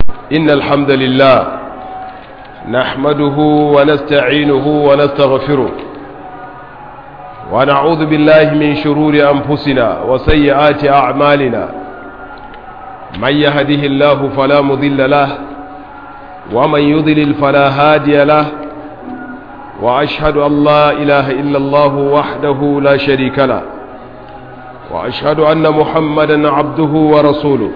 إن الحمد لله نحمده ونستعينه ونستغفره ونعوذ بالله من شرور أنفسنا وسيئات أعمالنا من يهده الله فلا مضل له ومن يضلل فلا هادي له وأشهد أن لا إله إلا الله وحده لا شريك له وأشهد أن محمدا عبده ورسوله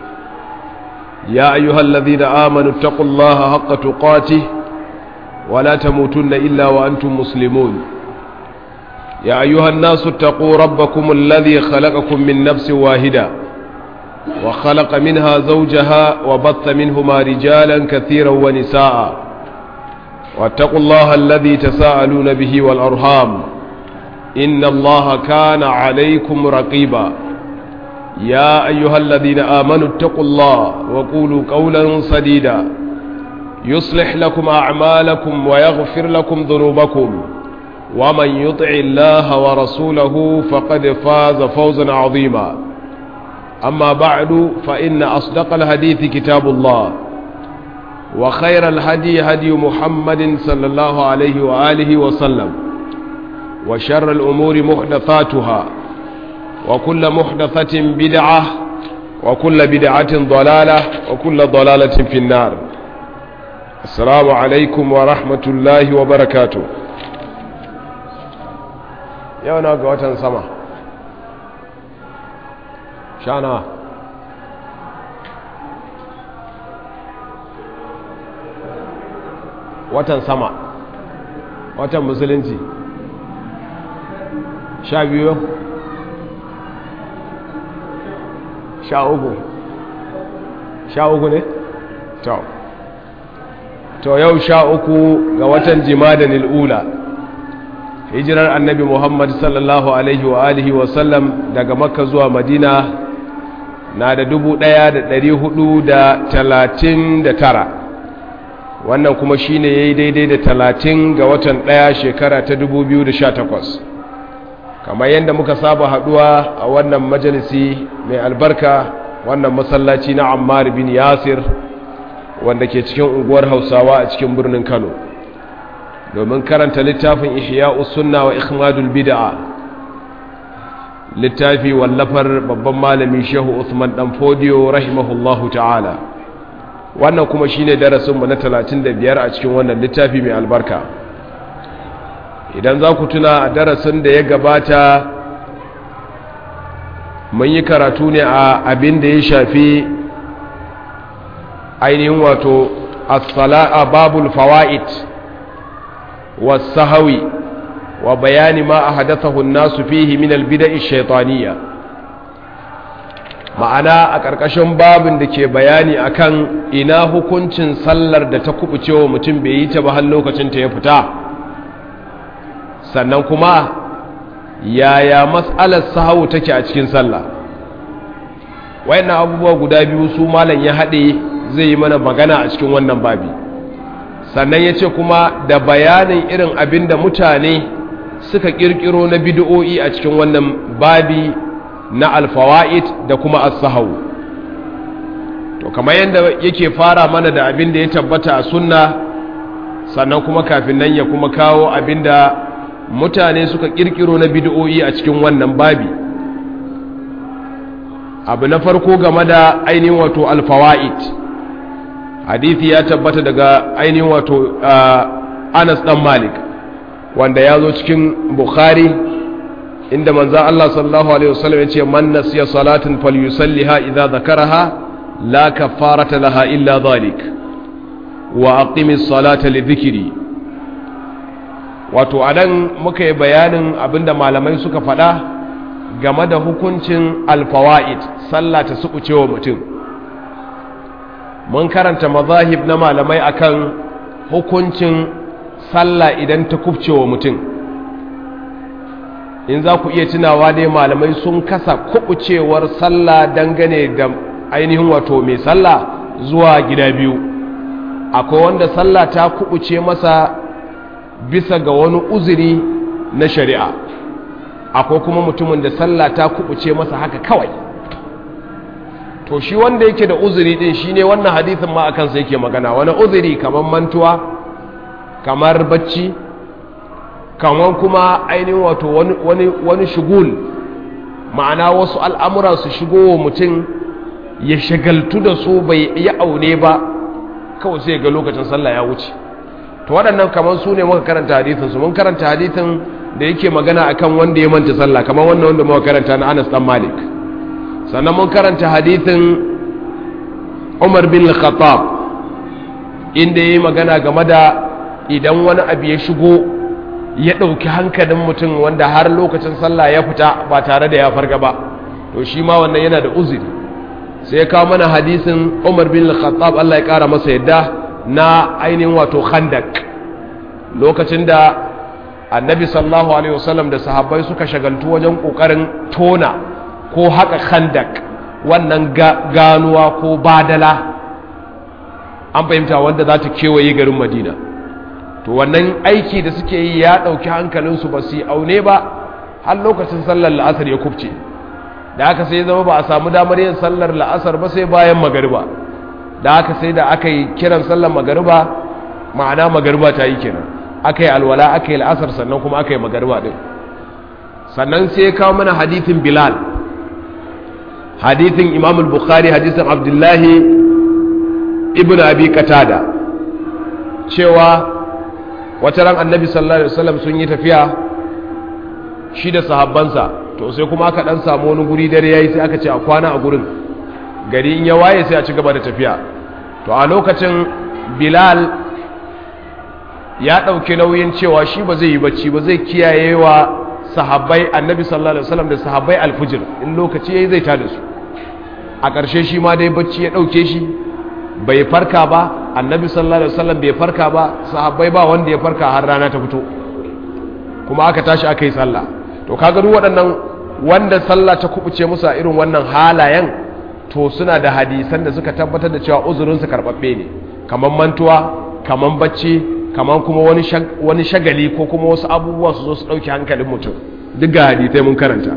يا أيها الذين آمنوا اتقوا الله حق تقاته ولا تموتن إلا وأنتم مسلمون يا أيها الناس اتقوا ربكم الذي خلقكم من نفس واحدة وخلق منها زوجها وبث منهما رجالا كثيرا ونساء واتقوا الله الذي تساءلون به والأرham إن الله كان عليكم رقيبا يا أيها الذين آمنوا اتقوا الله وقولوا قولا سديدا يصلح لكم أعمالكم ويغفر لكم ذنوبكم ومن يطع الله ورسوله فقد فاز فوزا عظيما أما بعد فإن أصدق الحديث كتاب الله وخير الهدي هدي محمد صلى الله عليه وآله وسلم وشر الأمور محدثاتها وكل محدثة بدعة وكل بدعة ضلالة وكل ضلالة في النار السلام عليكم ورحمة الله وبركاته يونا قوة سما شانا watan sama watan musulunci sha biyu sha uku sha uku ne? to to yau sha uku ga watan jimada nil'ula hijirar annabi muhammad sallallahu alaihi wa alihi wasallam daga makka zuwa madina na da dubu ɗaya da ɗari hudu da talatin da tara wannan kuma shine ya yi daidai da talatin ga watan ɗaya shekara ta dubu biyu da sha takwas kamar yadda muka saba haduwa a wannan majalisi mai albarka wannan masallaci na ammar bin yasir wanda ke cikin unguwar hausawa a cikin birnin kano domin karanta littafin ihya'us sunna wa ikhmadul bid'a littafi wallafar babban malami shehu usman dan fodiyo rahimahullahu ta'ala wannan kuma shine darasinmu na 35 a cikin wannan littafi mai albarka idan za ku tuna a darasin da ya gabata mun yi karatu ne a abin da ya shafi ainihin wato as-sala'a babul fawaid was-sahawi wa bayani ma ahdathahu an-nasu fihi min al-bida'i ash-shaytaniyya ma'ana a ƙarƙashin babin da ke bayani akan ina hukuncin sallar da ta kubucewa mutum bai yi ta ba har lokacin ta ya fita sannan kuma yaya matsalar sahawu take a cikin sallah wayannan abubuwa guda biyu su malam ya haɗe zai yi mana magana a cikin wannan babi sannan ya ce kuma da bayanin irin abin da mutane suka ƙirƙiro na bidiyo'i a cikin wannan babi na alfawa'id da kuma as-sahawu to kamar yadda yake fara mana da abin da ya tabbata a sunna sannan kuma kafin nan ya kuma kawo abin da mutane suka kirkiro na bid'o'i a cikin wannan babi abu na farko game da ainihin wato alfawa'id hadithi ya tabbata daga ainihin wato Anas dan Malik wanda ya zo cikin Bukhari inda manzo Allah sallallahu alaihi wasallam ya ce man nasiya salatin falyusalliha idza dhakaraha la kafarata laha illa dhalik wa aqimis salata li dhikri wato a nan muka yi bayanin abinda malamai suka faɗa game da hukuncin alfawa'id sallah ta suɓuce wa mutum mun karanta mazahib na malamai akan hukuncin sallah idan ta kubce wa mutum in za ku iya tunawa dai malamai sun kasa kubucewar sallah dangane da ainihin wato mai sallah zuwa gida biyu akwai wanda sallah ta kubuce masa bisa ga wani uzuri na shari'a akwai kuma mutumin da sallah ta kubuce masa haka kawai to shi wanda yake da uzuri din shine wannan hadisin ma akan sa yake magana wani uzuri kamar mantuwa kamar bacci kamar kuma ainihin wato wani wani wani shugul ma'ana wasu al'amura su shigo wa mutum ya shagaltu da su bai yi aune ba kawai sai ga lokacin sallah ya wuce to waɗannan kamar su ne muka karanta hadithin su mun karanta hadithin da yake magana akan wanda ya manta sallah kamar wannan wanda muka karanta na Anas dan Malik sannan mun karanta hadithin Umar bin Khattab inda yayi magana game da idan wani abu ya shigo ya ɗauki hankalin mutum wanda har lokacin sallah ya fita ba tare da ya farga ba to shi ma wannan yana da uzuri sai ya kawo mana hadisin Umar bin Khattab Allah ya kara masa yadda na ainihin wato khandak lokacin da annabi sallallahu alaihi wasallam da sahabbai suka shagaltu wajen kokarin tona ko haka khandak wannan ganuwa ko badala an fahimta wanda za ta kewaye garin madina to wannan aiki da suke yi ya ɗauki hankalinsu ba su yi aune ba har lokacin sallar la'asar ya kubce da aka sai zama ba a samu damar yin sallar la'asar ba sai bayan magariba da aka sai da aka yi kiran sallar magariba ma'ana magariba ta yi kenan aka yi alwala aka yi la'asar sannan kuma aka yi magariba ɗin sannan sai ya kawo mana hadithin bilal hadithin imam bukhari hadithin abdullahi ibn abi katada cewa wata ran annabi sallallahu alaihi wasallam sun yi tafiya shi da sahabbansa to sai kuma aka dan samu wani guri dare yayi sai aka ce a kwana a gurin gari in ya waye sai a ci gaba da tafiya to a lokacin bilal ya ɗauki nauyin cewa shi ba zai yi bacci ba zai kiyaye wa sahabbai annabi sallallahu alaihi wasallam da sahabbai alfujir in lokaci yayi zai tada su a ƙarshe shi ma dai bacci ya ɗauke shi bai farka ba annabi sallallahu alaihi wasallam bai farka ba sahabbai ba wanda ya farka har rana ta fito kuma aka tashi aka yi sallah to kaga duk waɗannan wanda sallah ta kubuce musu a irin wannan halayen to suna da hadisan da suka tabbatar da cewa uzurin su karbabbe ne kaman mantuwa kaman bacci kaman kuma wani wani shagali ko kuma wasu abubuwa su zo su dauki hankalin mutum duk ga hadisai mun karanta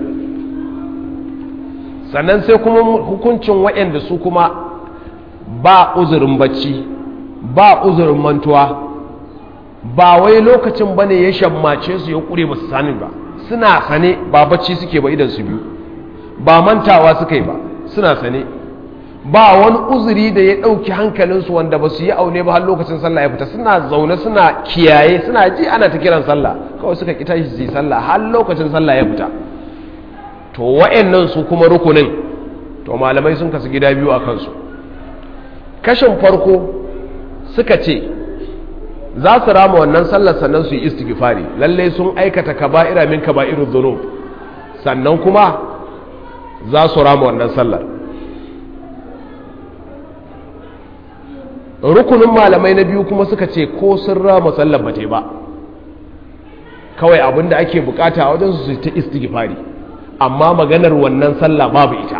sannan sai kuma hukuncin waɗanda su kuma ba uzurin bacci ba uzurin mantuwa ba wai lokacin bane ya shammace su ya kure ba su sani ba suna sane ba bacci suke ba idan su biyu ba mantawa suka yi ba suna sane ba wani uzuri da ya ɗauki hankalinsu wanda ba su yi aune ba har lokacin sallah ya fita suna zaune suna kiyaye suna ji ana ta kiran sallah kawai suka kita shi su yi sallah har lokacin sallah ya fita to wa'annan su kuma rukunin to malamai sun kasu gida biyu a kansu kashin farko suka ce za su rama wannan sallar sannan su yi istighfari lalle sun aikata kaba'ira min kaba'irud dhunub sannan kuma za su rama wannan sallar rukunin malamai na biyu kuma suka ce ko sun rama sallar ba ba kawai abinda ake bukata a wajen su ta istighfari amma maganar wannan sallah babu ita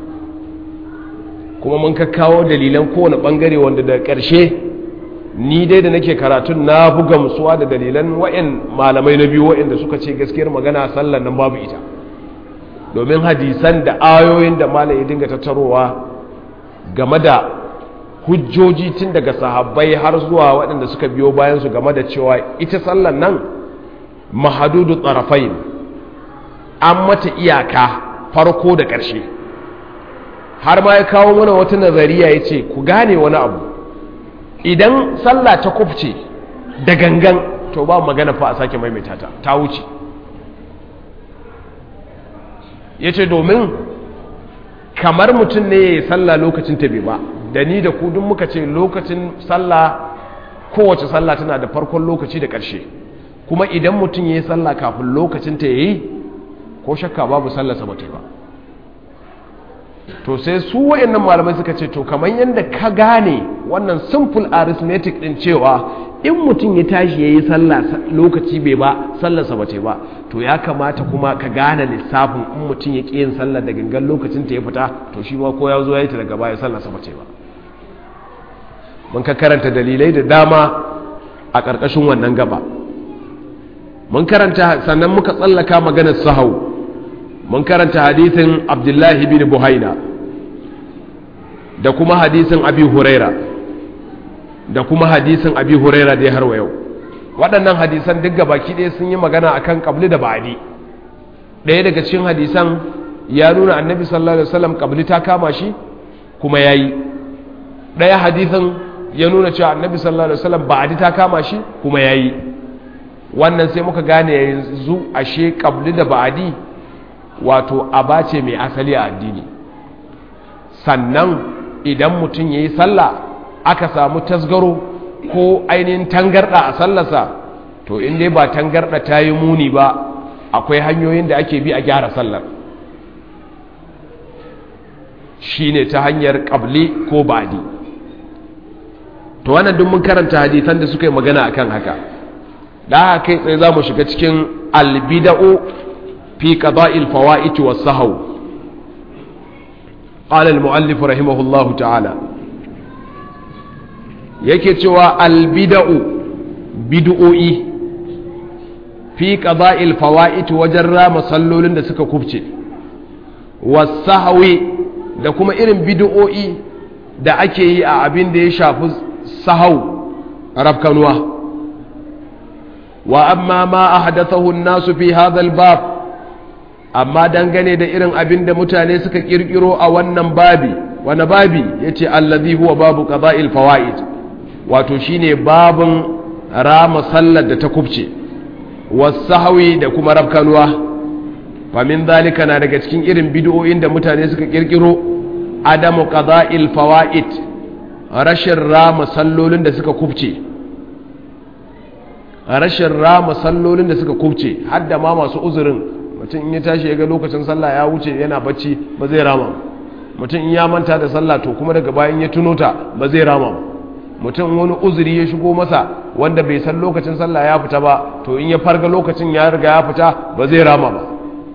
kuma mun kakkawo dalilan kowane bangare wanda da ƙarshe ni dai da nake karatun na buga musuwa da dalilan wa'in malamai na biyu wa'inda suka ce gaskiyar magana sallar nan babu ita domin hadisan da ayoyin da malai ya dinga tattarowa game da hujjoji tun daga sahabbai har zuwa waɗanda suka biyo bayan su game da cewa ita sallar nan mahadudu tsarafain an mata iyaka farko da ƙarshe har ma ya kawo mana wata nazariya ya ce ku gane wani abu idan sallah ta kufce da gangan to ba magana fa a sake maimaita ta ta wuce ya ce domin kamar mutum ne ya yi sallah lokacin ta bai ba da ni da kudin muka ce lokacin sallah kowace sallah tana da farkon lokaci da ƙarshe kuma idan mutum ya yi sallah kafin lokacin ta ya yi ko shakka babu sallah ba ta ba to sai su wa'annan malamai suka ce to kamar yadda ka gane wannan simple arithmetic din cewa in mutum ya tashi ya yi sallah lokaci bai ba sallarsa ba ce ba to ya kamata kuma ka gane lissafin in mutum ya ƙi yin sallar da gangan lokacin ta ya fita to shi ma ko ya zo ya yi ta daga baya sallarsa ba ce ba mun ka karanta dalilai da dama a ƙarƙashin wannan gaba mun karanta sannan muka tsallaka maganar sahau mun karanta hadithin abdullahi bin buhaina da kuma hadisin abi huraira da kuma hadisin abi huraira dai har wa yau waɗannan hadisan duk baki ɗaya sun yi magana akan kabli da ba'adi ɗaya daga cikin hadisan ya nuna annabi sallallahu alaihi wasallam kabli ta kama shi kuma yayi ɗaya hadisin ya nuna cewa annabi sallallahu alaihi wasallam ba'adi ta kama shi kuma yayi wannan sai muka gane yanzu ashe kabli da ba'adi wato abace mai asali a addini sannan idan mutum yayi sallah aka samu tasgaro ko ainihin tangarda a sallarsa to in dai ba tangarda ta yi muni ba akwai hanyoyin da ake bi a gyara sallar shine ta hanyar kabli ko ba'adi to wannan duk mun karanta hadisan da suka yi magana akan haka da haka kai tsaye za mu shiga cikin albida'u fi qada'il fawaiti was sahw qala al-mu'allif rahimahullahu ta'ala yake cewa albida'u bid'o'i fi qada'il fawaiti wajen rama sallolin da suka kubce was sahwi da kuma irin bid'o'i da ake yi a abin da ya shafi sahau rafkanuwa wa amma ma ahdathahu an-nasu fi hadha al-bab amma dangane da irin abin da mutane suka kirkiro a wannan babi wani babi yace allazi huwa babu qada'il fawaid wato shine babun rama sallar da ta kubce was-sahwi da kuma rafkanuwa fa min zalika na daga cikin irin bid'o'in da mutane suka kirkiro adamu qada'il fawaid rashin rama sallolin da suka kubce rashin rama sallolin da suka kubce hadda ma masu uzurin mutum in ya tashi ya ga lokacin sallah ya wuce yana bacci ba zai rama mutum in ya manta da sallah to kuma daga bayan ya tuno ta ba zai rama mutum wani uzuri ya shigo masa wanda bai san lokacin sallah ya fita ba to in ya farga lokacin ya riga ya fita ba zai rama ba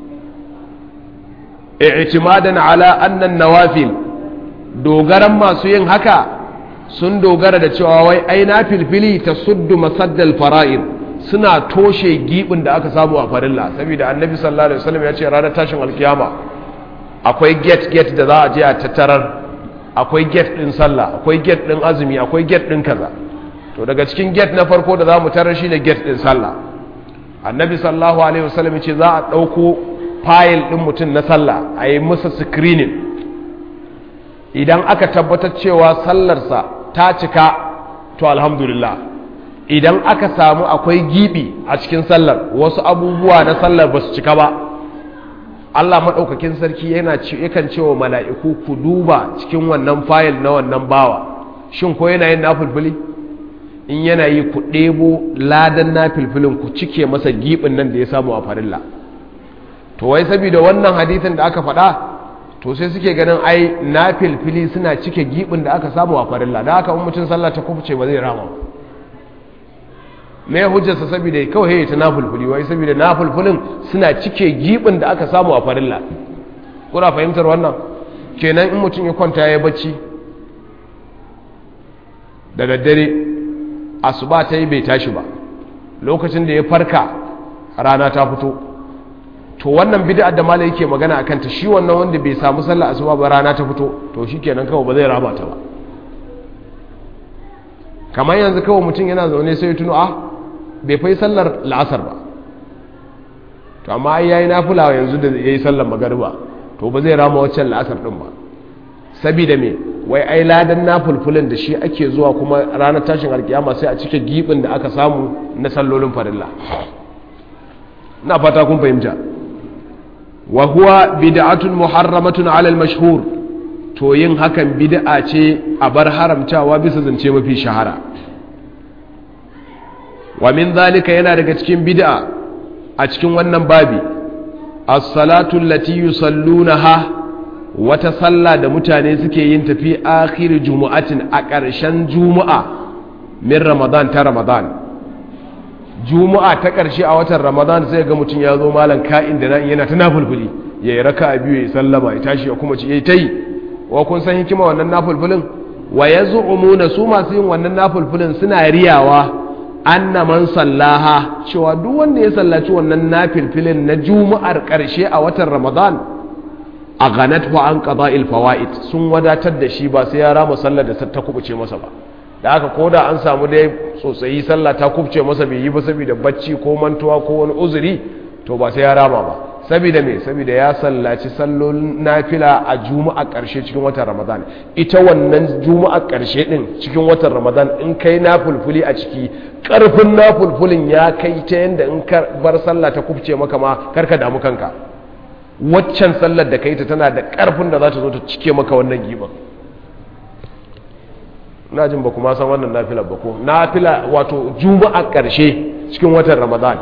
i'timadan ala annan nawafil dogaran masu yin haka sun dogara da cewa wai ai na filfili ta suddu masaddal fara'id suna toshe gibin da aka samu a farilla saboda annabi sallallahu alaihi wasallam ya ce ranar tashin alkiyama akwai gate gate da za a je a tattarar akwai gate din sallah akwai gate din azumi akwai gate din kaza to daga cikin gate na farko da za mu tarar shi ne gate din sallah annabi sallallahu alaihi wasallam ya ce za a dauko fayil din mutum na sallah a yi masa screening idan aka tabbatar cewa sallarsa ta cika to alhamdulillah idan aka samu akwai gibi a cikin sallar wasu abubuwa na sallar ba su cika ba Allah maɗaukakin sarki yana yakan cewa mala'iku ku duba cikin wannan fayil na wannan bawa shin ko yana yin nafulfuli in yana yi ku ɗebo ladan nafulfulin ku cike masa gibin nan da ya samu a farilla to wai saboda wannan hadithin da aka faɗa to sai suke ganin ai na filfili suna cike gibin da aka samu a farilla da haka mutum sallah ta kufce ba zai rama me hujjarsa saboda kawai ya ta na fulfuli wai saboda na fulfulin suna cike gibin da aka samu a farilla kuna fahimtar wannan kenan in mutum ya kwanta ya bacci da daddare asuba ta yi bai tashi ba lokacin da ya farka rana ta fito to wannan bid'a da malai yake magana akan ta shi wannan wanda bai samu sallar asuba ba rana ta fito to shikenan kawai ba zai raba ta ba kamar yanzu kawai mutum yana zaune sai ya tuno ah bai fai sallar la'asar ba to amma ai yayi nafila yanzu da yayi sallar magariba to ba zai rama waccan la'asar din ba saboda me wai ai ladan nafulfulin da shi ake zuwa kuma ranar tashin alkiyama sai a cike gibin da aka samu na sallolin farilla na fata kun fahimta wa huwa bid'atun muharramatun ala al-mashhur to yin hakan bid'a ce a bar haramtawa bisa zance mafi shahara wa min zalika yana daga cikin bid'a a cikin wannan babi as-salatu allati yusallunaha wata sallah da mutane suke yin tafi akhir jumu'atin a ƙarshen juma'a min ramadan ta ramadan juma'a ta ƙarshe a watan ramadan sai ga mutum ya zo malam ka'in da nan yana ta nafulfuli ya yi raka a biyu ya sallama ya tashi ya kuma ci ya ta yi wa kun san hikima wannan nafulfulin wa ya zu'umuna su masu yin wannan nafulfulin suna riyawa anna man sallaha cewa duk wanda ya sallaci wannan nafilfilin na juma'ar ƙarshe a watan ramadan aghanathu an qada'il fawaid sun wadatar da shi ba sai ya rama sallar da ta kubuce masa ba da haka koda an samu dai tsotsayi sallah ta kubuce masa bai yi ba saboda bacci ko mantuwa ko wani uzuri to ba sai ya rama ba saboda me saboda ya sallaci sallolin nafila a juma'a karshe cikin watan ramadan ita wannan juma'a karshe din cikin watan ramadan in kai nafulfuli a ciki karfin nafulfulin ya kai ta yanda in ka bar sallah ta kubce maka ma karka damu kanka waccan sallar da kai ta tana da karfin da za ta zo ta cike maka wannan giban na jin ba kuma san wannan nafilar ba ko nafila wato juma'a karshe cikin watan ramadan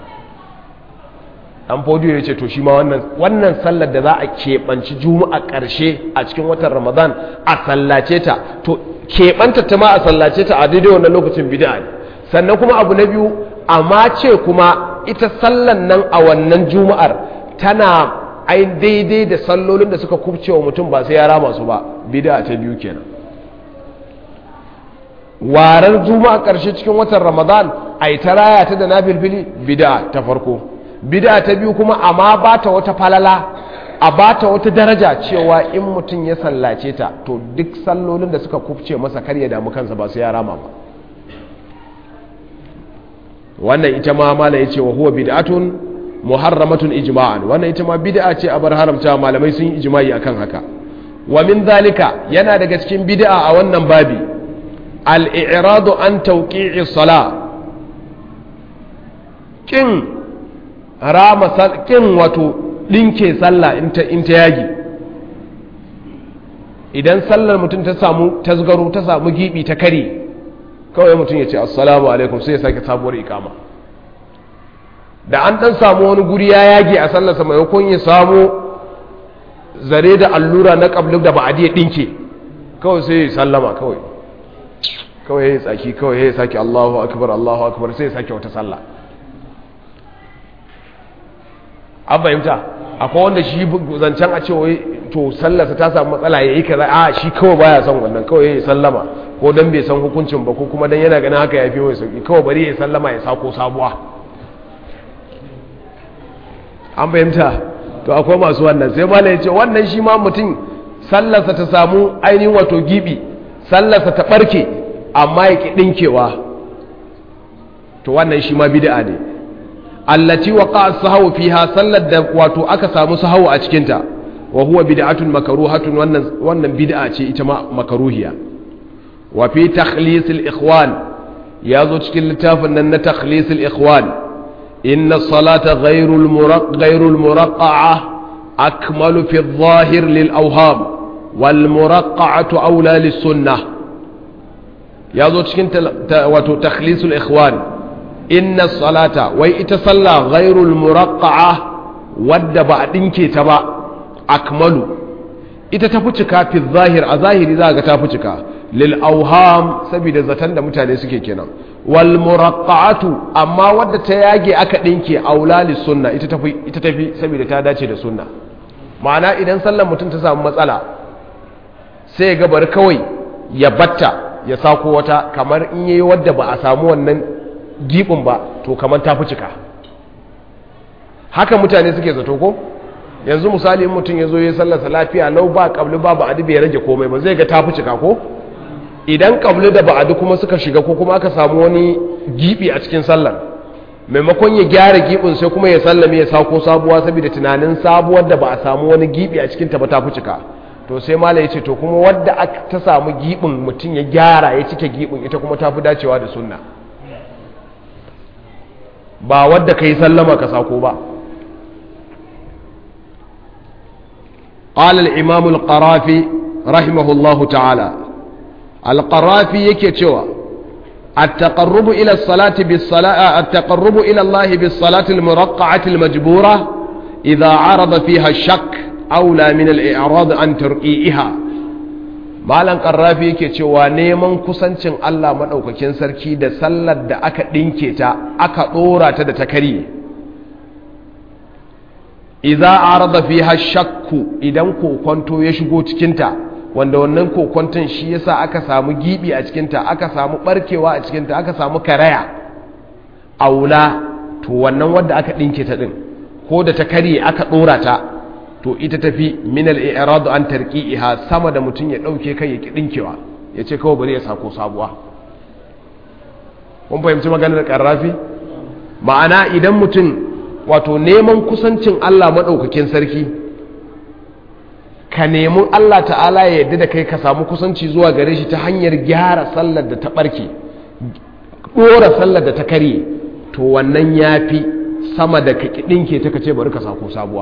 an fodiyo ya ce to shi ma wannan sallar da za a keɓanci juma'a ƙarshe a cikin watan ramadan a sallace ta to keɓanta ta ma a sallace ta a daidai wannan lokacin bida ne sannan kuma abu na biyu amma ce kuma ita sallan nan a wannan juma'ar tana ai daidai da sallolin da suka kubce wa mutum ba sai ya rama su ba bida ta biyu kenan warar juma'a ƙarshe cikin watan ramadan a yi ta raya ta da na filfili bida ta farko bida ta biyu kuma amma ba ta wata falala a ba ta wata daraja cewa in mutum ya sallace ta to duk sallolin da suka kufce masa kar ya damu kansa ba su ya rama ba wannan ita ma mala ya ce wa huwa bid'atun muharramatun ijma'an wannan ita ma bid'a ce a bar haramta malamai sun yi ijma'i akan haka wa min zalika yana daga cikin bid'a a wannan babi al-i'radu an tawqi'i salah kin rama kin wato ɗinke sallah in ta yagi idan sallar mutum ta samu tasgaro ta samu gibi ta kare kawai mutum ya ce assalamu alaikum sai ya sake sabuwar ikama da an ɗan samu wani guri ya yage a sallarsa maimakon ya samu zare da allura na ƙabluk da ba'adi ya ɗinke kawai sai ya sallama kawai kawai ya tsaki kawai ya sake allahu akbar allahu akbar sai ya sake wata sallah an fahimta akwai wanda shi zancen a cewa to sallarsa ta samu matsala ya yi kaza a shi kawai baya son wannan kawai ya yi sallama ko dan bai san hukuncin ba ko kuma dan yana ganin haka ya fi mai sauki kawai bari ya sallama ya sako sabuwa an fahimta to akwai masu wannan sai malai ya ce wannan shi ma mutum sallarsa ta samu ainihin wato gibi sallarsa ta barke amma ya ki dinkewa to wannan shi ma bid'a ne allati waqa sahawu fiha sallar da wato aka samu sahawu a cikin ta wa huwa bid'atun makruhatun wannan wannan bid'a ce ita ma makruhiya wa fi takhlis al-ikhwan yazo cikin littafin nan na takhlis al-ikhwan inna salata ghayru al-muraq ghayru al-muraqqa'a akmalu fi adh-dhahir lil-awham wal muraqqa'atu awla lis-sunnah yazo cikin wato takhlis al-ikhwan inna salata wai ita sallah ghairul muraqqa'a wadda ba a dinke ta ba akmalu ita ta fi cika fi zahir a zahiri za ga ta fi cika lil auham saboda zaton da mutane suke kenan wal muraqqa'atu amma wadda ta yage aka dinke aula lis sunna ita tafi ita tafi saboda ta dace da sunna ma'ana idan sallar mutum ta samu matsala sai ga bari kawai ya batta ya sako wata kamar in yayi wadda ba a samu wannan gibin ba to kamar ta fi cika haka mutane suke zato ko yanzu misali in mutum ya zo ya sallasa lafiya lau ba kabli ba ba'adi bai rage komai ba zai ga ta fi cika ko idan kabli da ba'adi kuma suka shiga ko kuma aka samu wani gibi a cikin sallar maimakon ya gyara gibin sai kuma ya sallame ya sako sabuwa saboda tunanin sabuwar da ba a samu wani gibi a cikin ta ba ta fi cika to sai mala ya ce to kuma wadda ta samu gibin mutum ya gyara ya cike gibin ita kuma ta fi dacewa da sunna ba wadda ka yi sallama ka sako ba قال الإمام القرافي رحمه الله تعالى القرافي يكتوى التقرب إلى الصلاة بالصلاة التقرب إلى الله بالصلاة المرقعة المجبورة إذا عرض فيها الشك أولى من الإعراض عن ترقيئها malam karrafi yake cewa neman kusancin Allah maɗaukakin sarki da sallar da aka ɗinke ta aka ɗora ta da ta karye idza arada fiha shakku idan kokonto ya shigo cikinta wanda wannan kokonton shi yasa aka samu gibi a cikinta aka samu barkewa a cikinta aka samu karaya aula to wannan wadda aka ɗinke ta ɗin ko da ta karye aka ɗora ta to ita tafi min al-i'rad an tarqi'iha sama da mutun ya dauke kai ya kidinkewa yace kawai bari ya sako sabuwa kun fahimci maganar karrafi ma'ana idan mutum wato neman kusancin Allah madaukakin sarki ka nemi Allah ta'ala ya yarda da kai ka samu kusanci zuwa gare shi ta hanyar gyara sallar da ta barke dora sallar da ta karye to wannan yafi sama da ka kidinke ta kace bari ka sako sabuwa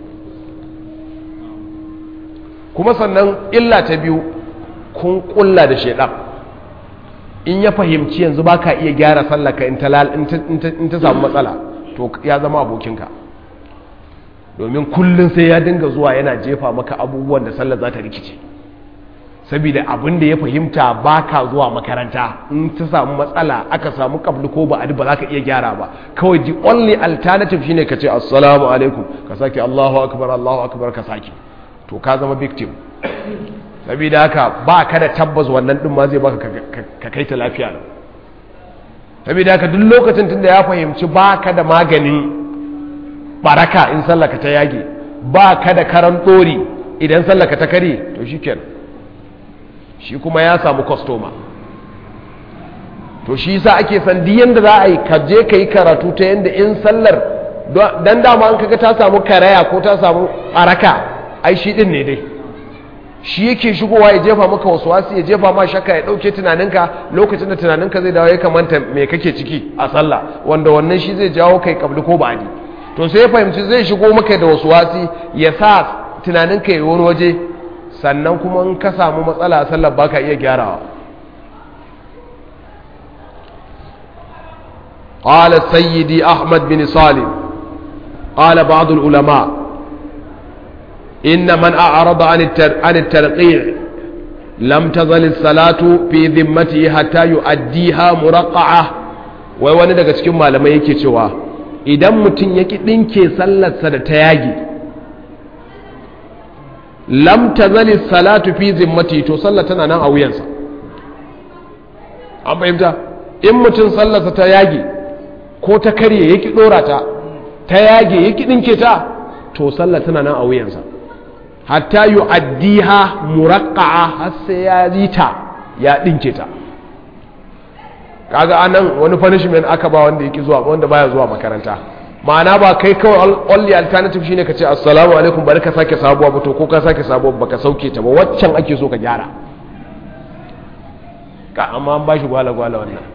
kuma sannan illa ta biyu kun kulla da shaidan in ya fahimci yanzu ba ka iya gyara sallaka in ta samu matsala to ya zama abokinka domin kullum sai ya dinga zuwa yana jefa maka abubuwan da sallar za ta rikice saboda abin da ya fahimta ba ka zuwa makaranta in ta samu matsala aka samu kabli ko ba ba za ka iya gyara ba kawai the only alternative shine ka ce assalamu alaikum ka sake allahu akbar allahu akbar ka sake to ka zama victim saboda haka ba ka da tabbas wannan din ma zai baka ka kai ta lafiya nan saboda haka duk lokacin tunda ya fahimci ba ka da maganin baraka in sallaka ta yage ba ka da karan ɗori idan sallaka ta kare to shi kenan shi kuma ya samu kwastoma to shi yasa ake san duk yanda za a yi ka je ka yi karatu ta yanda in sallar dan dama an kaga ta samu karaya ko ta samu baraka ai shi din ne dai shi yake shigowa ya jefa maka wasu wasu ya jefa ma shakka ya dauke tunaninka lokacin da tunaninka zai dawo ya kamanta me kake ciki a sallah wanda wannan shi zai jawo kai kabli ko ba'adi to sai ya fahimci zai shigo maka da wasu wasi ya sa tunaninka ya wani waje sannan kuma in ka samu matsala a sallar baka iya gyarawa قال سيدي أحمد بن صالح قال بعض العلماء إن من أعرض عن عن الترقيع لم تزل الصلاة في ذمته حتى يؤديها مرقعة wai wani daga cikin malamai yake cewa idan mutum ya ki ɗinke sallarsa da ta yage lam tazali salatu fi zimmati to sallar tana nan a wuyansa an fahimta in mutum sallarsa ta yage ko ta karye ya ki ɗora ta ta yage ya ki ɗinke ta to sallar tana nan a wuyansa hatta yi addiha muraƙa'a har sai ya yi ta ya ɗinke ta kaga anan wani punishment aka ba wanda yake zuwa wanda baya zuwa makaranta ma'ana ba kai kawai only alternative shine ka ce assalamu alaikum bari ka sake sabuwa ba to ko ka sake sabuwa ba ka sauke ta ba waccan ake so ka gyara ka amma an bashi gwala gwala wannan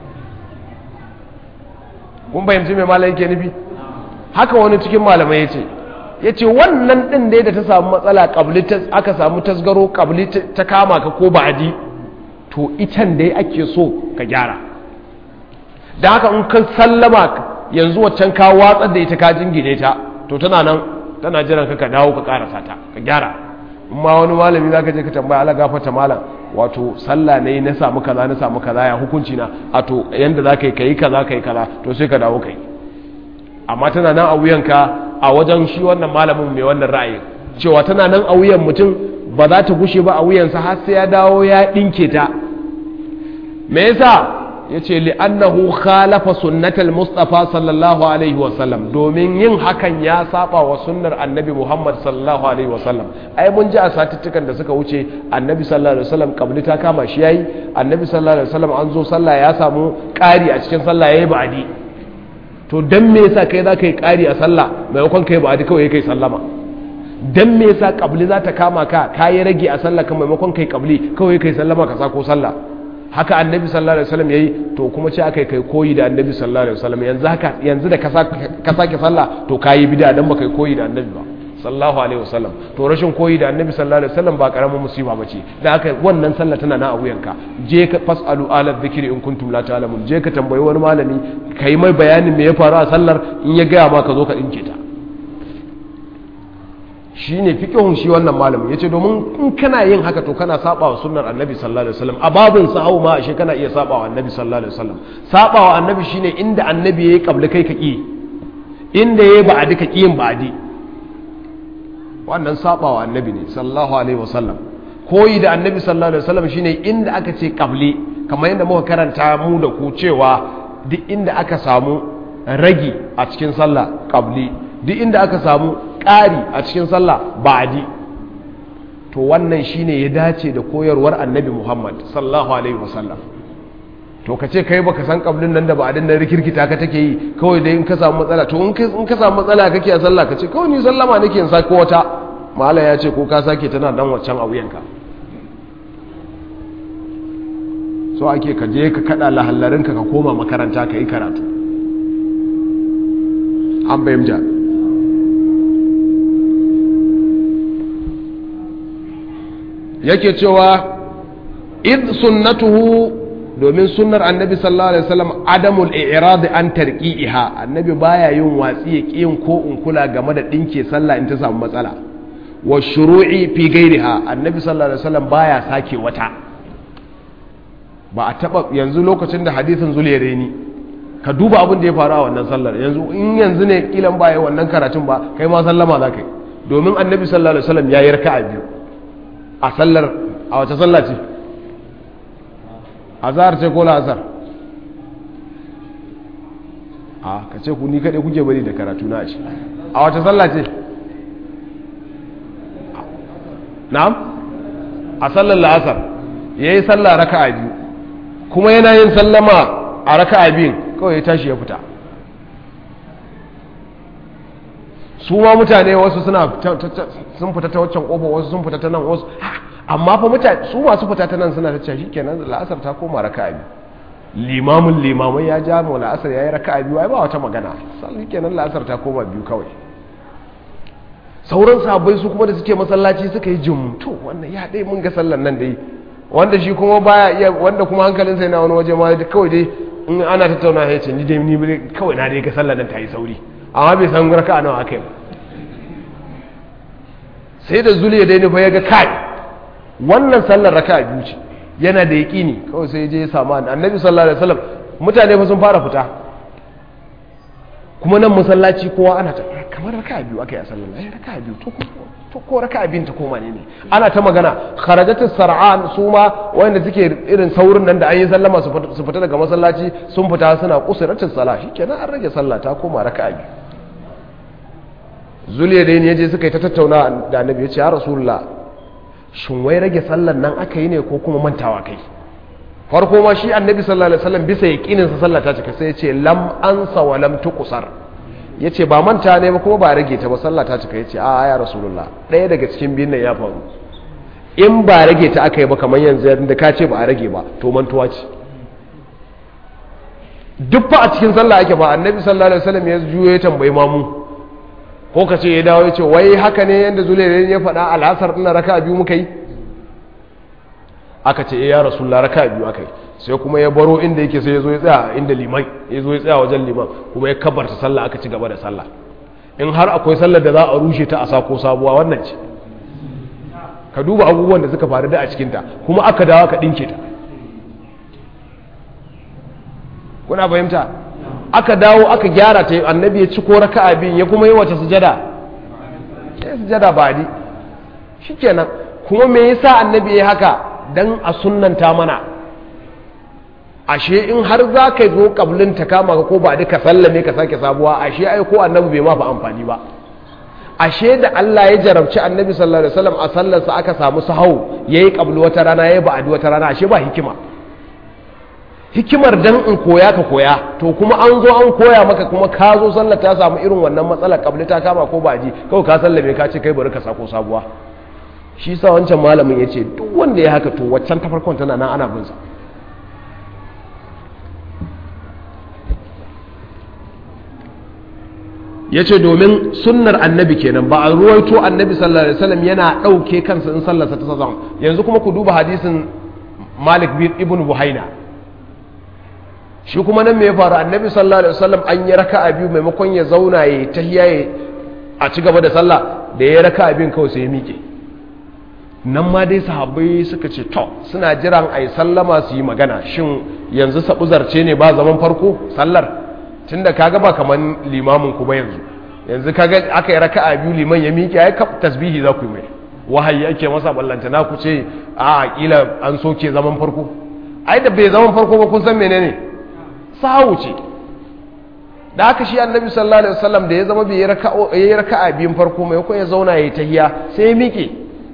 kun fahimci mai malam yake nufi haka wani cikin malamai ya ce ya ce wannan ɗin dai da ta samu matsala ƙabli aka samu tasgaro ƙabli ta kama ka ko ba'adi to itan dai ake so ka gyara da haka in kan sallama yanzu waccan ka watsar da ita ka jingine ta to tana nan tana jiran ka ka dawo ka karasa ta ka gyara in ma wani malami za ka je ka tambaya ala gafata malam wato sallah ne na samu kaza na samu kaza ya hukunci na a to yanda za ka yi ka yi kaza ka yi kaza to sai ka dawo ka yi amma tana nan a wuyanka a wajen shi wannan malamin mai wannan ra'ayi cewa tana nan a wuyan mutum ba za ta gushe ba a wuyansa har sai ya dawo ya ɗinke ta me yasa ya ce li'annahu khalafa sunnatal mustafa sallallahu alaihi wasallam domin yin hakan ya saba wa sunnar annabi muhammad sallallahu alaihi wasallam ai mun ji a satuttukan da suka wuce annabi sallallahu alaihi wasallam kabli ta kama shi yayi annabi sallallahu alaihi wasallam an zo sallah ya samu ƙari a cikin sallah yayi ba'adi to dan me yasa kai za ka yi ƙari a sallah maimakon kai ba'adi kawai kai sallama dan me yasa kabli za ta kama ka kayi rage a sallah kan maimakon kai kabli kawai kai sallama ka sako sallah haka annabi sallallahu alaihi wasallam yayi to kuma ce aka kai koyi da annabi sallallahu alaihi wasallam yanzu haka yanzu da ka sake sallah to kayi bid'a dan baka koyi da annabi ba sallallahu alaihi wasallam to rashin koyi da annabi sallallahu alaihi wasallam ba karamin musiba bace da haka wannan sallah tana na a wuyanka je ka fasalu ala dhikri in kuntum la ta'lamun je ka tambayi wani malami kai mai bayanin me ya faru a sallar in ya gaya ma ka zo ka dinke ta shi ne fiƙihun shi wannan malamin ya ce domin in kana yin haka to kana saba wa sunnar annabi sallallahu alaihi wasallam a babin sahau ma ashe kana iya saba wa annabi sallallahu alaihi wasallam saba wa annabi shine inda annabi yayi kabla kai ka ki inda yayi ba'adi ka kiyin ba'adi wannan saba wa annabi ne sallallahu alaihi wasallam koyi da annabi sallallahu alaihi wasallam shine inda aka ce kabli kamar yadda muka karanta mu da ku cewa duk inda aka samu ragi a cikin sallah kabli duk inda aka samu ƙari a cikin sallah ba'adi to wannan shine ya dace da koyarwar annabi Muhammad sallallahu alaihi wasallam to ka ce kai baka san kablin nan da ba'adin nan rikirkita ka take yi kawai dai in ka samu matsala to in ka samu matsala kake a sallah ka ce kawai ni sallama nake in sako wata mala ya ce ko ka sake tana dan waccan a wuyanka so ake ka je ka kada lahallarinka ka koma makaranta ka yi karatu an bayyanta yake cewa id sunnatuhu domin sunnar annabi sallallahu alaihi wasallam adamul i'rad an tarqi'iha annabi baya yin watsi ya kiyin ko in kula game da dinke sallah in ta samu matsala wa shuru'i fi ghairiha annabi sallallahu alaihi wasallam baya sake wata ba a taba yanzu lokacin da hadithin zuliyareni ka duba abin da ya faru a wannan sallar yanzu in yanzu ne kilan baya wannan karatun ba kai ma sallama za ka yi domin annabi sallallahu alaihi wasallam ya yi raka'a biyu a sallar a wace sallah ce azhar ce ko la'asar a ka ce ku ni kaɗai kuke bari da karatu na ce a wace sallah ce na'am a sallar la'asar ya yi sallah raka'a biyu kuma yana yin sallama a raka'a biyun kawai ya tashi ya fita su ma mutane wasu suna sun fita ta waccan ƙofa wasu sun fita ta nan wasu amma fa mutane su masu fita ta nan suna ta ce shikenan la'asar ta koma raka'a biyu limamin limamai ya ja mu la'asar yayi raka'a biyu ai ba wata magana sai kenan la'asar ta koma biyu kawai sauran sahabbai su kuma da suke masallaci suka yi jum to wannan ya dai mun ga sallan nan dai wanda shi kuma baya iya wanda kuma hankalinsa yana wani waje ma kawai dai in ana tattauna ya ce ni dai ni kawai na dai ga sallan nan ta yi sauri amma bai san raka'a nawa akai ba sai da zuliya dai nufa ya ga kai wannan sallar raka biyu ce yana da yaƙini kawai sai je ya samu annabi sallallahu alaihi wasallam mutane fa sun fara fita kuma nan masallaci kowa ana ta kamar raka biyu aka yi a sallar ai raka biyu to to ko raka biyun ta koma ne ne ana ta magana kharajatu sar'an su ma wanda suke irin saurin nan da an yi sallama su fita daga masallaci sun fita suna kusuratu salah shikenan an rage sallah ta koma raka biyu zuliya da ya je suka yi ta tattauna da annabi ya ce ya rasulullah shin wai rage sallar nan aka yi ne ko kuma mantawa kai farko ma shi annabi sallallahu alaihi wasallam bisa yaqinin sa sallah ta cika sai ya ce lam ansa wa lam tuqsar yace ba manta ne ba kuma ba rage ta ba sallah ta cika yace a ya rasulullah ɗaya daga cikin biyun nan ya faru in ba rage ta aka yi ba kamar yanzu da ka ce ba a rage ba to mantuwa ce duk fa a cikin sallah ake ba annabi sallallahu alaihi wasallam ya juyo ya tambayi mamu ko ka ce ya dawo ya ce wai haka ne yadda zulairin ya faɗa al'asar ɗin raka biyu muka yi aka ce ya rasulullah raka biyu aka yi sai kuma ya baro inda yake sai ya zo ya tsaya inda liman ya zo ya tsaya wajen liman kuma ya kabarta sallah aka ci gaba da sallah in har akwai sallar da za a rushe ta a sako sabuwa wannan ce ka duba abubuwan da suka faru da a cikinta kuma aka dawo ka ɗinke ta kuna fahimta aka dawo aka gyara ta annabi ya ci ko raka'a biyun ya kuma yi wata sujada ya sujada ba di shikenan kuma me yasa annabi ya haka dan a sunnanta mana ashe in har za ka zo kablin ta kama ka ko ba duka sallame ka sake sabuwa ashe ai ko annabi bai ma fa amfani ba ashe da Allah ya jarabci annabi sallallahu alaihi wasallam a sallarsa aka samu sahau yayi kablu wata rana yayi ba'adi wata rana ashe ba hikima hikimar dan in koya ka koya to kuma an zo an koya maka kuma ka zo sallar ta samu irin wannan matsalar kabli ta kama ko ba ji kawai ka sallame ka ce kai bari ka sako sabuwa shi sa wancan malamin ya ce duk wanda ya haka to waccan ta farkon tana nan ana bin sa ya ce domin sunnar annabi kenan ba a ruwaito annabi sallallahu alaihi wasallam yana ɗauke kansa in sallarsa ta sazan yanzu kuma ku duba hadisin malik bin ibn buhaina shi kuma nan me ya faru annabi sallallahu alaihi wasallam an yi raka'a biyu maimakon ya zauna ya tahiya ya a ci gaba da sallah da ya raka'a biyun kawai sai ya miƙe nan ma dai sahabbai suka ce to suna jiran ai sallama su yi magana shin yanzu sabu zarce ne ba zaman farko sallar tunda kaga ba kaman limamin ku ba yanzu yanzu kaga aka yi raka'a biyu liman ya miƙe ai tasbihi za ku yi mai wahayi ake masa ballanta na ku ce a kila an soke zaman farko ai da bai zaman farko ba kun san menene sahu ce da haka shi annabi sallallahu alaihi wasallam da ya zama bai yi raka'a biyun farko mai ko ya zauna ya tahiya sai ya miƙe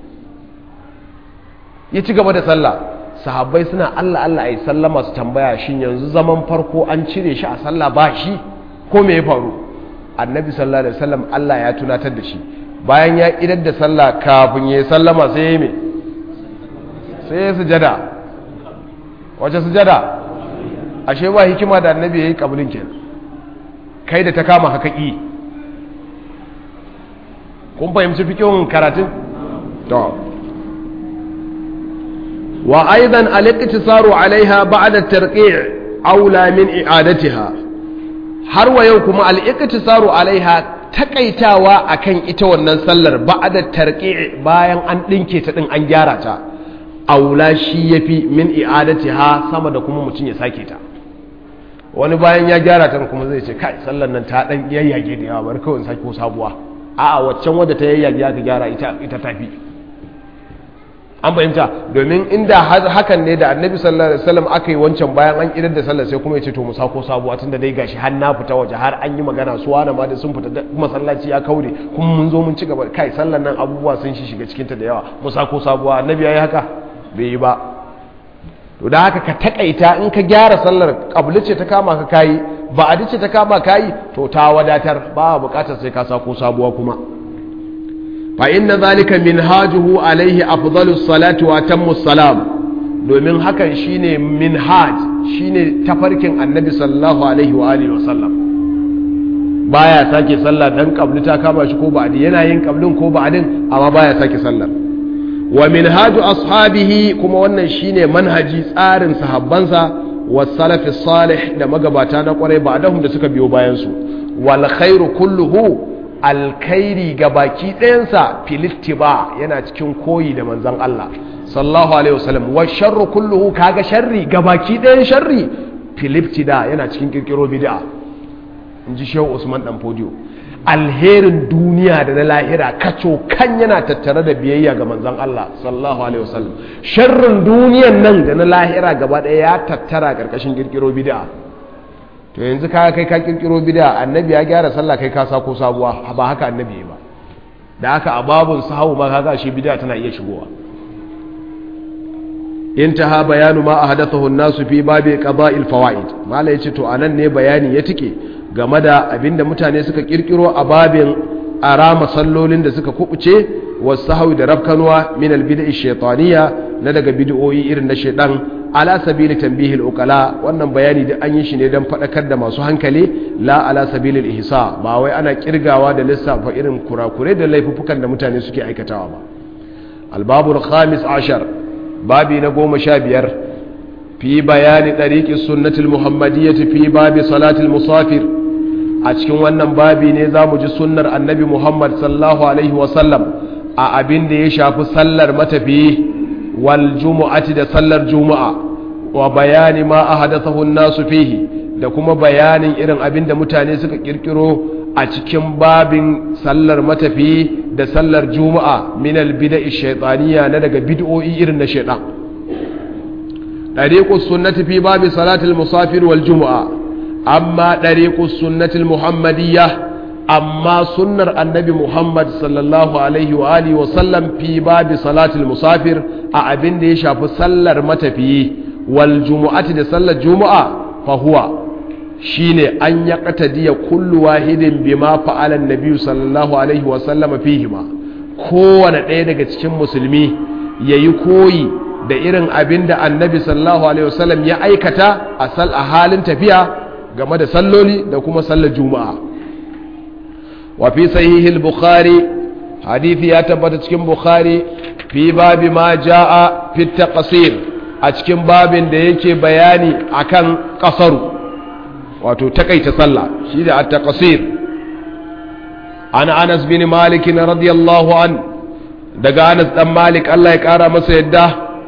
ya ci gaba da sallah sahabbai suna Allah Allah ai sallama su tambaya shin yanzu zaman farko an cire shi a sallah ba shi ko me ya faru annabi sallallahu alaihi wasallam Allah ya tunatar da shi bayan ya idar da sallah kafin ya sallama sai ya yi me sai ya sujada wace sujada ashe ba hikima da annabi ya yi kabulin kenan kai da ta kama haka ƙi kun fahimci fikin karatun? to wa aidan al-iqtisaru alaiha ba'da tarqi' aula min i'adatiha har wa yau kuma al-iqtisaru alaiha takaitawa akan ita wannan sallar ba'da tarqi' bayan an dinke ta din an gyara ta aula shi yafi min i'adatiha sama da kuma mutun ya sake ta wani bayan ya gyara ta kuma zai ce kai sallar nan ta dan yayyage da yawa bari kawai sake ko sabuwa a'a waccan wadda ta yayyage aka gyara ita ita tafi an fahimta domin inda hakan ne da annabi sallallahu alaihi wasallam aka yi wancan bayan an idar da sallar sai kuma ya ce to mu sako sabuwa tunda dai gashi har na fita waje har an yi magana su wani ma da sun fita masallaci ya kaure kuma mun zo mun ci gaba kai sallar nan abubuwa sun shi shiga cikin ta da yawa mu sako sabuwa annabi yayi haka bai yi ba to da haka ka takaita in ka gyara sallar kabli ce ta kama ka kayi ba a ce ta kama kayi to ta wadatar ba bukatar sai ka sako sabuwa kuma fa inna zalika minhajuhu alaihi afdalus salati wa tammus salam domin hakan shine minhaj shine tafarkin annabi sallallahu alaihi wa alihi wa sallam baya sake sallah dan kabli ta kama shi ko ba'di yana yin kablin ko ba'din amma baya sake sallar wa minhaju ashabihi kuma wannan shine manhaji tsarin sahabbansa wasalafi salih da magabata na kwarai ba dahum da suka biyo bayan su wal khairu kulluhu alkhairi gabaki ɗayansa filittiba yana cikin koyi da manzon Allah sallallahu alaihi wasallam wa sharru kulluhu kaga sharri gabaki ɗayan sharri filibtida yana cikin kirkiro bid'a inji shehu Usman dan Fodio alherin duniya da na lahira kaco kan yana tattare da biyayya ga manzon Allah sallallahu alaihi wasallam sharrin duniyan nan da na lahira gaba ɗaya ya tattara karkashin kirkiro bid'a to yanzu ka kai ka kirkiro bid'a annabi ya gyara sallah kai ka sako sabuwa ba haka annabi ba da haka a babun sahawu ma kaga shi bid'a tana iya shigowa intaha bayanu ma ahdathahu an-nasu fi babi qada'il fawaid mala yace to anan ne bayani ya tike game da abinda mutane suka kirkiro a babin arama sallolin da suka kubuce wasu da rafkanuwa min albid'i shaytaniya na daga bid'o'i irin na shaydan ala sabili tanbihil uqala wannan bayani da an yi shi ne dan fadakar da masu hankali la ala sabilil ihsa ba wai ana kirgawa da lissafa irin kurakure da laifukan da mutane suke aikatawa ba albabul khamis ashar babi na goma sha biyar fi bayani ɗariƙi sunnatul muhammadiyyati fi babi salatul musafir a cikin wannan babi ne za mu ji sunnar annabi muhammad sallallahu alaihi wasallam a abin da ya shafi sallar matafiyi wal jumu'ati da sallar juma'a wa bayani ma a hadathahu nasu fihi da kuma bayanin irin abin da mutane suka kirkiro a cikin babin sallar matafiyi da sallar juma'a min albida'i shaytaniya na daga bid'o'i irin na shaytan dariqus sunnati fi babi salatil musafir wal juma'a amma dariqus sunnati muhammadiyya amma sunnar annabi muhammad sallallahu alaihi wa alihi wa sallam fi babi salatil musafir a abin da ya shafi sallar matafiyi wal jumu'ati da sallar juma'a fa huwa shine an ya qatadiya kullu wahidin bima fa'ala an-nabi sallallahu alaihi wa sallam fihima kowane ɗaya daga cikin musulmi yayi koyi da irin abin da annabi sallallahu alaihi wa sallam ya aikata a sal a halin tafiya game da salloli da kuma sallar juma'a wa fi sahihi al-bukhari hadisi ya tabbata cikin bukhari fi babi ma jaa fi taqsir a cikin babin da yake bayani akan kasaru wato takaita sallah shi da at-taqsir ana Anas bin Malik radiyallahu an daga Anas dan Malik Allah ya kara masa yadda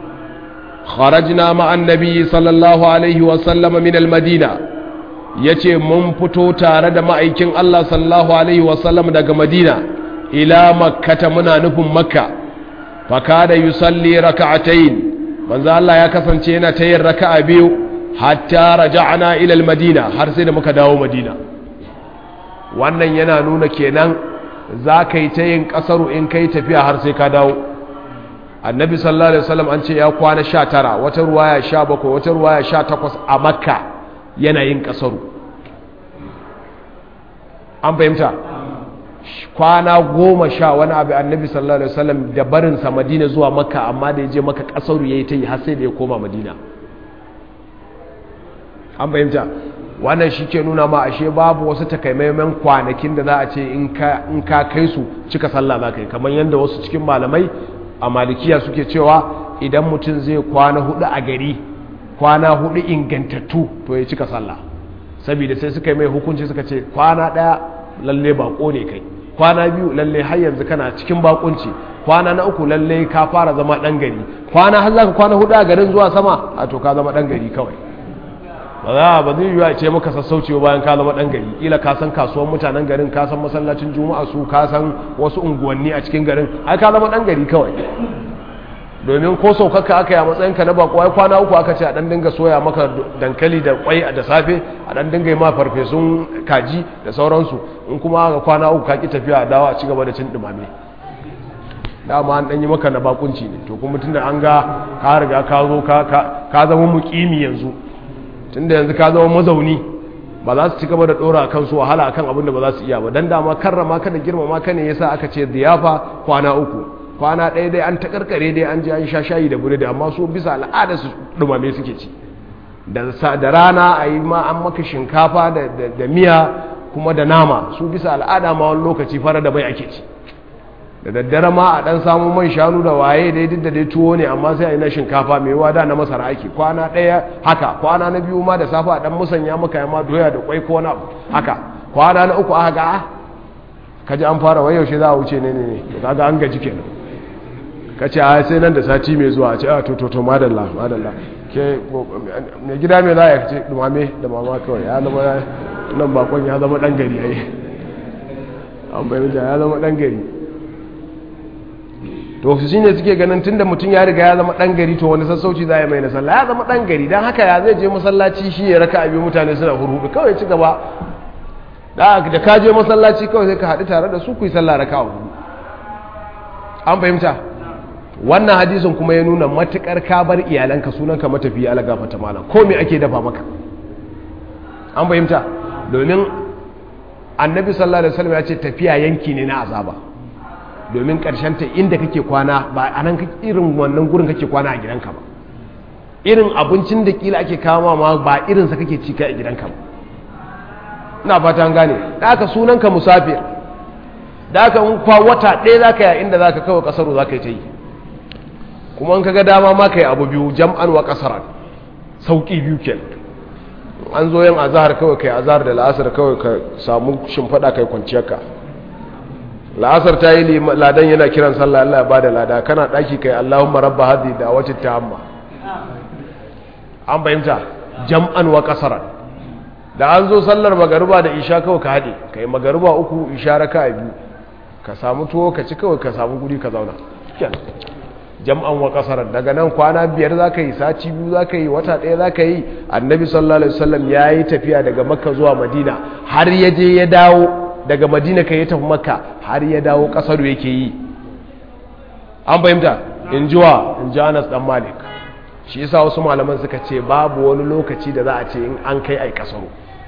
kharajna ma annabi sallallahu alaihi wa sallam min al-Madina yace mun fito tare da ma'aikin Allah sallallahu alaihi wa sallam daga Madina ila makkata muna nufin makka fa kada yusalli raka'atayn manzo Allah ya kasance yana ta yin raka'a biyu hatta raja'na ila al-madina har sai da muka dawo madina wannan yana nuna kenan za ka yi ta yin kasaru in ka yi tafiya har sai ka dawo annabi sallallahu alaihi wasallam an ce ya kwana sha tara wata ruwaya sha bakwai wata ruwaya sha takwas a makka yana yin kasaru an fahimta kwana goma sha wani abu annabi sallallahu alaihi wasallam da barinsa madina zuwa makka amma da ya je maka kasaru ya yi ta yi har sai da ya koma madina an fahimta wannan shi ke nuna ma ashe babu wasu takaimaiman kwanakin da za a ce in ka kai su cika sallah za ka yi kamar yadda wasu cikin malamai a malikiya suke cewa idan mutum zai kwana hudu a gari kwana hudu ingantattu to ya cika sallah saboda sai suka yi mai hukunci suka ce kwana daya lalle bako ne kai kwana biyu lalle har yanzu kana cikin bakunci kwana na uku lalle ka fara zama dan gari kwana har zaka kwana hudu a garin zuwa sama a to ka zama dan gari kawai ba za ba zai yiwu a ce maka sassauci bayan ka zama dan gari kila ka san kasuwan mutanen garin ka san masallacin juma'a su ka san wasu unguwanni a cikin garin ai ka zama dan gari kawai domin ko saukaka aka yi a matsayin ka na bako ai kwana uku aka ce a dan dinga soya maka dankali da kwai da safe a dan dinga yi ma farfesun kaji da sauransu in kuma aka kwana uku ka ki tafiya a dawo a ci gaba da cin dumame dama an dan yi maka na bakunci ne to kuma tunda an ga ka riga ka zo ka zama mukimi yanzu tunda yanzu ka zama mazauni ba za su ci gaba da dora kansu wahala akan abin da ba za su iya ba dan dama karrama ka da girmama ka ne yasa aka ce ziyafa kwana uku kwana ɗaya dai an ta karkare dai an ji an sha shayi da burodi amma su bisa al'ada su dumame suke ci da rana a yi ma an maka shinkafa da miya kuma da nama su bisa al'ada ma wani lokaci fara da bai ake ci da daddare ma a dan samu man shanu da waye dai duk da dai tuwo ne amma sai a yi na shinkafa mai wada na masara ake kwana ɗaya haka kwana na biyu ma da safa a dan musanya maka yamma doya da kwai ko wani abu haka kwana na uku aka ga kaji an fara wai yaushe za a wuce ne ne ne to kaga an gaji kenan ka ce a sai nan da sati mai zuwa a ce a to to to madalla madalla ke mai gida mai za ya ce dumame da mama kawai ya zama nan bakon ya zama dan gari ai an bayyana ya zama dan gari to shi ne suke ganin tunda mutum ya riga ya zama dan gari to wani sassauci za a yi mai na sallah ya zama dan gari don haka ya zai je masallaci shi ya raka abin mutane suna hurhudu kawai ci gaba da ka je masallaci kawai sai ka haɗu tare da su ku yi sallah raka a hudu an fahimta wannan hadisin kuma ya nuna matukar ka bar iyalanka sunanka matafiya ala gafata malam ko me ake dafa maka an fahimta domin annabi sallallahu alaihi wasallam ya ce tafiya yanki ne na azaba domin ta inda kake kwana ba a nan irin wannan gurin kake kwana a gidanka ba irin abincin da kila ake kama ma ba irinsa kake ci kai a gidanka ba ina fata an gane da aka sunanka musafir da aka kwa wata ɗaya za ka yi inda za ka kawai ƙasaru za ka yi ta yi kuma in ka ga dama ma ka yi abu biyu jam'an wa ƙasaran sauƙi biyu kenan an zo yin azahar kawai kai azahar da la'asar kawai ka samu shimfaɗa kai kwanciyarka la'asar ta yi ladan yana kiran sallah Allah ya ba da lada kana ɗaki kai Allahumma rabba hadhi da wacce ta hamma an fahimta jam'an wa kasaran da an zo sallar magariba da isha kawai ka haɗe kai magariba uku isha raka biyu ka samu tuwo ka ci kawai ka samu guri ka zauna jam'an wa kasaran daga nan kwana biyar za ka yi sati biyu za ka yi wata ɗaya za ka yi annabi sallallahu alaihi wasallam ya yi tafiya daga makka zuwa madina har ya je ya dawo daga madina ka yi tafi makka har ya dawo kasar yake yi an fahimta in ji wa in ji anas dan malik shi yasa wasu malaman suka ce babu wani lokaci da za a ce in an kai ai kasaro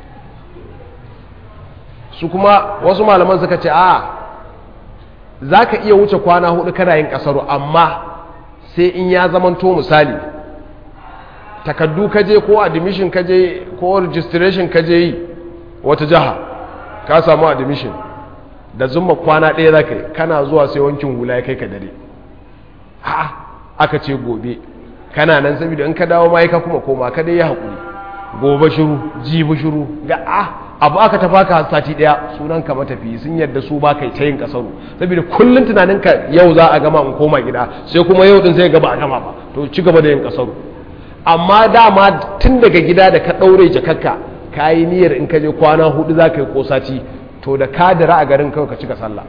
su kuma wasu malaman suka ce a za ka iya wuce kwana hudu kana yin kasaro amma sai in ya zamanto misali takaddu kaje ko admission kaje ko registration kaje yi wata jiha ka samu admission da zumma kwana ɗaya za ka yi kana zuwa sai wankin hula ya kai ka dare ha aka ce gobe kana nan saboda in ka dawo ma ka kuma koma ka dai ya haƙuri gobe shiru jibi shiru ga a abu aka tafa ka sati ɗaya sunan ka matafi sun yadda su ba kai ta yin kasaru saboda kullum tunanin ka yau za a gama in koma gida sai kuma yau din sai gaba a gama ba to ci gaba da yin kasaru amma dama tun daga gida da ka ɗaure jakakka ka yi niyyar in ka je kwana hudu za ka yi kosaci to da ka dira a garin kawai ka cika sallah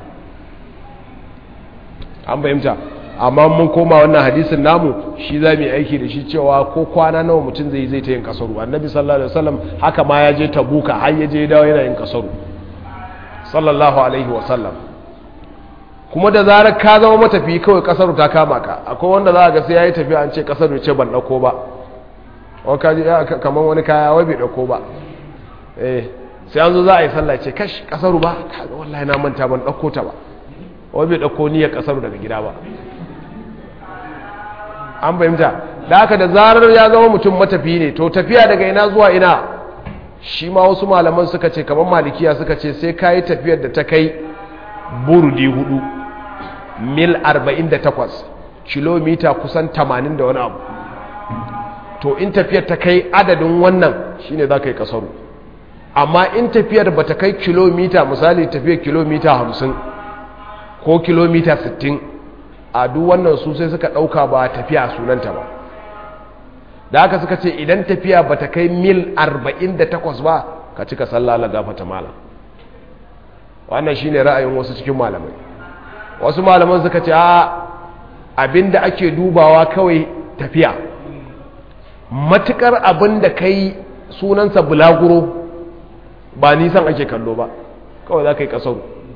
an fahimta amma mun koma wannan hadisin namu shi za mu yi aiki da shi cewa ko kwana nawa mutum zai zai ta yin kasaru annabi sallallahu alaihi wasallam haka ma ya je tabuka har ya je dawo yana yin kasaru sallallahu alaihi wasallam kuma da zarar ka zama matafi kawai kasaru ta kama ka akwai wanda za a ga sai ya yi tafiya an ce kasaru ce ban ɗauko ba kamar wani kaya wai bai ɗauko ba eh sai an zo za a yi sallah ce kash kasaru ba kaga wallahi na manta ban ɗauko ta ba wai bai ɗauko niyyar kasaru daga gida ba an fahimta da haka da zarar ya zama mutum matafi ne to tafiya daga ina zuwa ina shi ma wasu malaman suka ce kamar malikiya suka ce sai ka yi tafiyar da ta kai burdi hudu mil 48 kilomita kusan 80 da wani abu to in tafiyar ta kai adadin wannan shine za ka yi kasaru amma in tafiyar ba ta kai kilomita misali tafiyar kilomita 50 ko kilomita 60 a duk wannan su sai suka ɗauka ba tafiya sunanta ba da haka suka ce idan tafiya ba ta kai mil 48 ba ka cika sallah la gafata malam wannan shine ra'ayin wasu cikin malamai wasu malaman suka ce a abinda ake dubawa kawai tafiya matukar abinda kai sunansa bulaguro ba nisan ake kallo ba kawai za ka yi kasar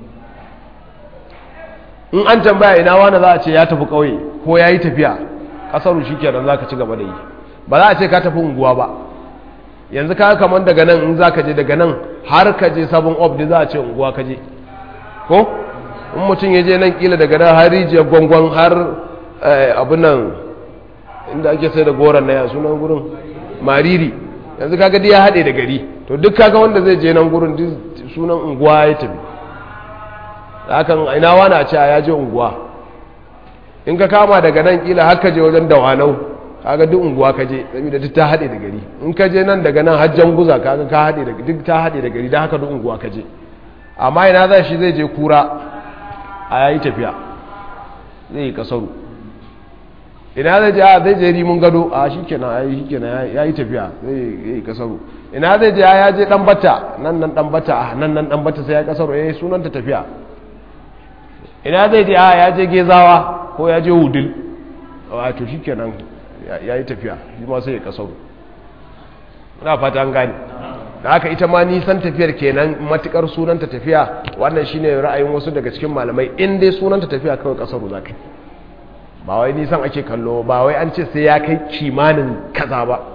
in an tambaya ina wani za a ce ya tafi kauye ko ya yi tafiya kasaru shi kenan za ka ci gaba da yi ba za a ce ka tafi unguwa ba yanzu ka kamar daga nan in za ka je daga nan har ka je sabon obdi za a ce unguwa ka je ko in mutum ya je nan kila daga nan har rijiyar gwangwan har abin nan inda ake sai da goron na ya sunan gurin mariri yanzu kaga ya haɗe da gari to duk kaga wanda zai je nan gurin sunan unguwa ya tafi hakan ina wani a ce ya je unguwa in ka kama daga nan kila har ka je wajen dawanau kaga duk unguwa ka je saboda duk ta haɗe da gari in ka je nan daga nan hajjan guza kaga ka haɗe da duk ta haɗe da gari don haka duk unguwa ka je amma ina za shi zai je kura a yayi tafiya zai yi kasaru ina zai je a zai je rimun gado a shi kenan a yi kenan ya yi tafiya zai yi kasaru ina zai je ya je dan bata nan nan dan bata nan nan dan bata sai ya kasaru ya yi sunanta tafiya ina zai je a ya je gezawa ko ya je wudil wato shi kenan ya yi tafiya shi ma sai ya kasaru na fata an gane da haka ita ma nisan tafiyar kenan matukar sunanta tafiya wannan shine ra'ayin wasu daga cikin malamai in dai sunanta tafiya kawai kasaru zaka ba wai nisan ake kallo ba wai an ce sai ya kai kimanin kaza ba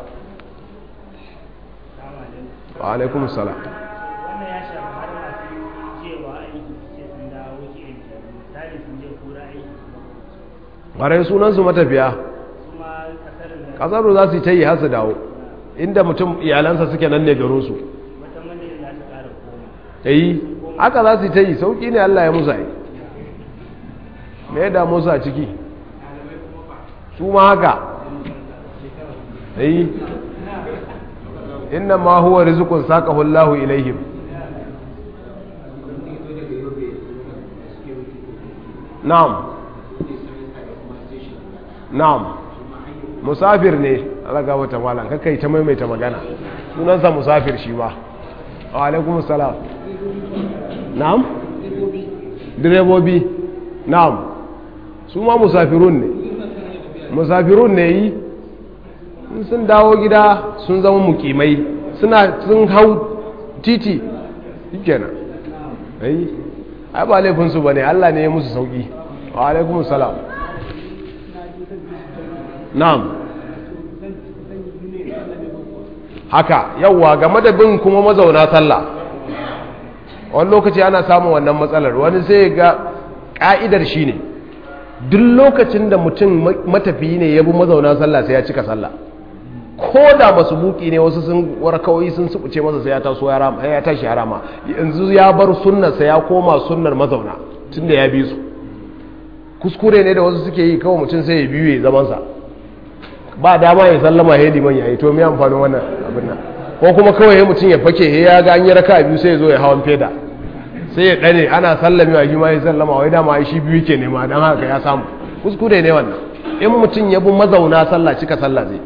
wa alaikum salam wannan ya shafi har masu jewa aiki sai sun dawo ke misali sun je kura aiki ƙwarai sunansu matafiya kuma kasarin da kasaru za su yi ta yi har su dawo inda mutum iyalansa suke nan ne garinsu wata madina za ta ƙara koma ta yi haka za su yi ta yi sauƙi ne allah ya musa yi me ya damu su a ciki su ma haka ta yi inna ma huwa rizqun saqahu Allahu ilaihim na'am na'am musafir ne alaga wata malam kakai ta maimaita magana sunansa musafir shi ba wa alaikum salam na'am direbobi na'am su ma musafirun ne musafirun ne yi in sun dawo gida sun zama mukimai suna sun hau titi kenan ai ai ba laifinsu ba ne allah ne ya musu sauki wa alaikum salam na'am haka yawwa game da bin kuma mazauna sallah wani lokaci ana samun wannan matsalar wani sai ga ka'idar shi ne duk lokacin da mutum matafiyi ne ya bi mazauna sallah sai ya cika sallah ko da masu buki ne wasu sun warkawai sun subuce masa sai ya taso ya rama ya tashi ya rama yanzu ya bar sunnar sa ya koma sunnar mazauna tunda ya bi su kuskure ne da wasu suke yi kawai mutum sai ya biyu ya zaman sa ba dama ya sallama ya liman ya yi to me amfanin wannan abin nan ko kuma kawai ya mutum ya fake ya ga an yi raka biyu sai ya zo ya hawan feda sai ya dane ana sallamewa shi ma ya sallama wai dama shi biyu ke nema dan haka ya samu kuskure ne wannan in mutum ya bi mazauna sallah cika sallah zai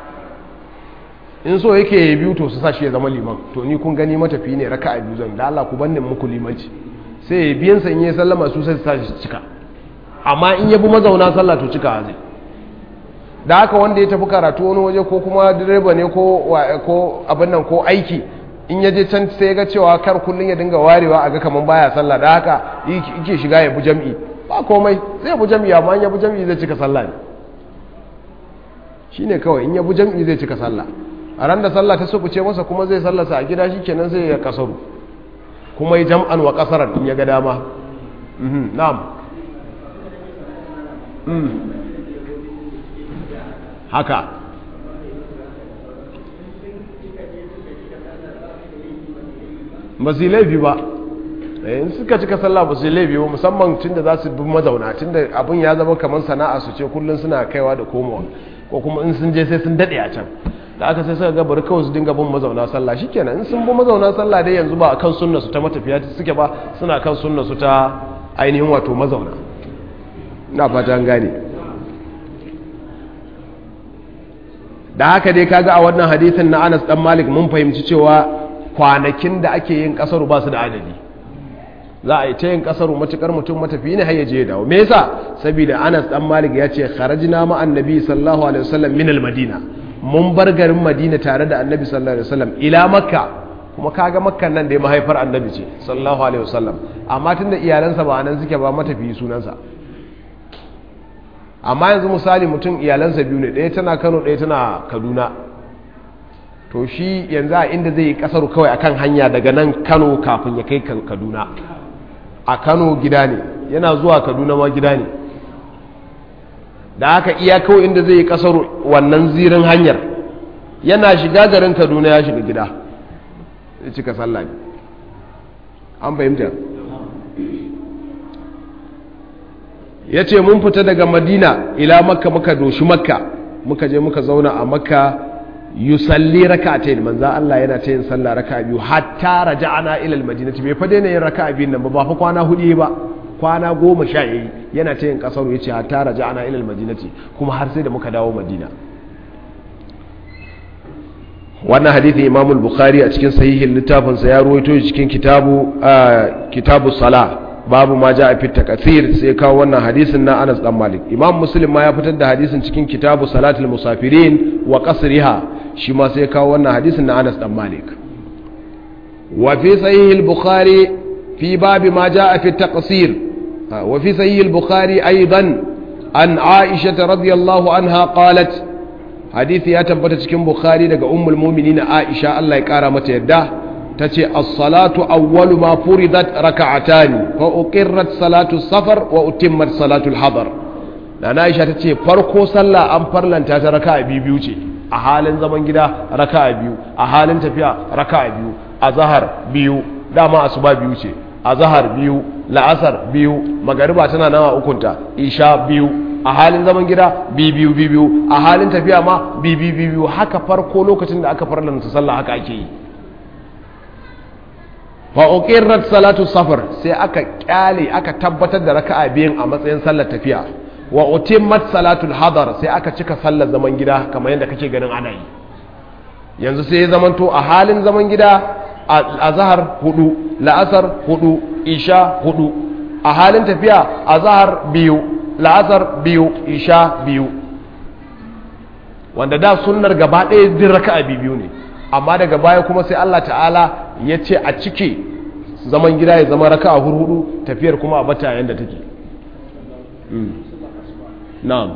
in so yake ya biyu to su sa shi ya zama liman to ni kun gani matafi ne raka a biyu zan da Allah ku bannin muku limanci sai ya biyan sa in ya sallama su sai su sa shi cika amma in ya bi mazauna sallah to cika zai da haka wanda ya tafi karatu wani waje ko kuma direba ne ko ko abin nan ko aiki in ya je can sai ga cewa kar kullun ya dinga warewa a ga kaman baya sallah da haka yake shiga ya bu jam'i ba komai zai bu jam'i amma in ya bu jam'i zai cika sallah ne shine kawai in ya bu jam'i zai cika sallah a ran da sallah ta sukuce masa kuma zai sallasa a gida shikenan sai ya kasaru kuma yi jam'an wa kasaran in ya ga dama na'am haka ba su yi laifi ba in suka cika sallah ba su yi laifi ba musamman tun da za su bi mazauna tun da abin ya zama kamar sana'a su ce kullum suna kaiwa da komowa ko kuma in sun je sai sun daɗe a can da aka sai suka ga bari kawai su dinga bin mazauna sallah shikenan in sun bi mazauna sallah dai yanzu ba akan sunna su ta matafiya suke ba suna kan sunna su ta ainihin wato mazauna na fata gane da haka dai kaga a wannan hadisin na Anas dan Malik mun fahimci cewa kwanakin da ake yin kasaru ba su da adadi za a yi ta yin kasaru matukar mutum matafi ne har ya je dawo me yasa saboda Anas dan Malik ya ce kharajna ma annabi sallallahu alaihi wasallam min al-madina mun bar garin madina tare da annabi sallallahu alaihi wasallam ila makka kuma kaga makkan nan da ya mahaifar annabi ce sallallahu alaihi wasallam amma tunda iyalansa ba nan suke ba matafiyi sunansa amma yanzu misali mutum iyalansa biyu ne ɗaya tana kano ɗaya tana kaduna to shi yanzu a inda zai yi kasaru kawai akan hanya daga nan kano kafin ya kai kaduna a kano gida ne yana zuwa kaduna ma gida ne da haka iya kawai inda zai yi kasar wannan zirin hanyar yana shiga garin kaduna ya shiga gida ya cika sallah ne an fahimta ya ce mun fita daga madina ila makka muka doshi makka muka je muka zauna a makka yusalli raka'atayn manzo Allah yana ta yin sallah raka'a biyu hatta raja'ana ila al-madinati bai fa daina yin raka'a biyun nan ba ba fa kwana hudu ba kwana goma sha yayi yana ta yin kasaru yace hatta raja'ana ila al-madinati kuma har sai da muka dawo madina wannan hadithi Imam al-Bukhari a cikin sahihin littafin sa ya ruwaito shi cikin kitabu kitabu salah babu ma ja'a fi takathir sai kawo wannan hadisin na Anas dan Malik Imam Muslim ma ya fitar da hadisin cikin kitabu salatul musafirin wa qasriha shi ma sai kawo wannan hadisin na Anas dan Malik wa fi sahih al-Bukhari fi babi ma ja'a fi taqsir wa fi sahih al-Bukhari aidan an Aisha radhiyallahu anha qalat hadisi ya tabbata cikin Bukhari daga ummul mu'minin Aisha Allah ya kara mata yadda ta ce as-salatu awwalu ma furidat raka'atani fa uqirrat salatu safar wa utimmat salatu al-hadar da Aisha ta ce farko sallah an farlanta ta raka'a biyu ce a halin zaman gida raka'a biyu a halin tafiya raka'a biyu azhar biyu dama asuba biyu ce azhar biyu la'asar biyu magariba tana nawa ukunta isha biyu a halin zaman gida biyu biyu a halin tafiya ma biyu biyu haka farko lokacin da aka farlanta sallah haka ake yi fa uqirrat salatu safar sai aka kyale aka tabbatar da raka'a biyan a matsayin sallar tafiya wa utimmat salatul hadar sai aka cika sallar zaman gida kamar yadda kake ganin ana yi yanzu sai ya zamanto a halin zaman gida azhar hudu la'asar hudu isha hudu a halin tafiya azhar biyu la'asar biyu isha biyu wanda da sunnar gaba ɗaya din raka'a biyu ne amma daga baya kuma sai Allah ta'ala ya ce a cike zaman gida ya zama raka a hurhudu tafiyar kuma a bata yadda take na'am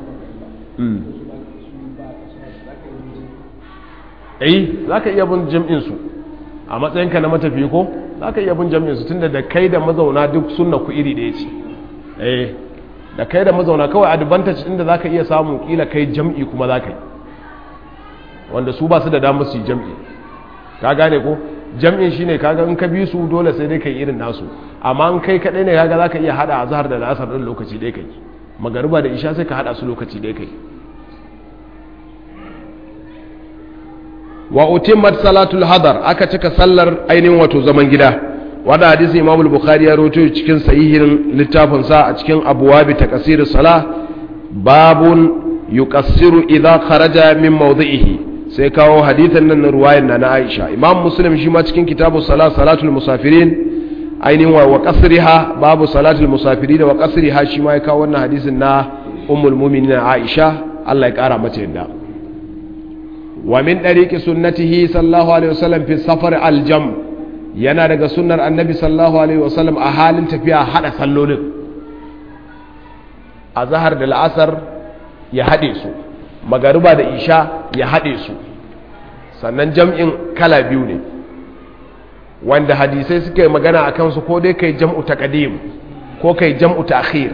eh za ka iya bin jam'insu a matsayinka na matafi ko za ka iya bin jam'insu tunda da kai da mazauna duk sunna ku iri ɗaya ce eh da kai da mazauna kawai advantage inda za ka iya samun kila kai jam'i kuma za ka yi wanda su ba su da damar su yi jam'i ka gane ko jam'in shi ne kaga in ka bi su dole sai dai kai irin nasu amma in kai kaɗai ne kaga za ka iya haɗa azhar da la'asar ɗin lokaci ɗaya kai magariba da isha sai ka haɗa su lokaci ɗaya kai wa utimmat salatul hadar aka cika sallar ainihin wato zaman gida wanda hadisi imam al-bukhari ya rawaito cikin sahihin littafin sa a cikin abwabi takasir salah babun yuqassiru idha kharaja min mawdi'ihi sai kawo hadithan nan ruwayan na Aisha Imam Muslim shi ma cikin kitabu salat salatul musafirin ainihin wa qasriha babu salatul musafirin wa qasriha shi ma ya kawo wannan hadisin na ummul mu'minin Aisha Allah ya kara mata yadda wa min ɗariƙi sunnatihi sallallahu alaihi wasallam fi safar aljam yana daga sunnar annabi sallallahu alaihi wasallam a halin tafiya haɗa sallolin a zahar da la'asar ya haɗe su magariba da isha ya haɗe su sannan jam'in kala biyu ne wanda hadisai suka yi magana a kansu ko dai kai jam'u taqdim ko kai jam'u ta'khir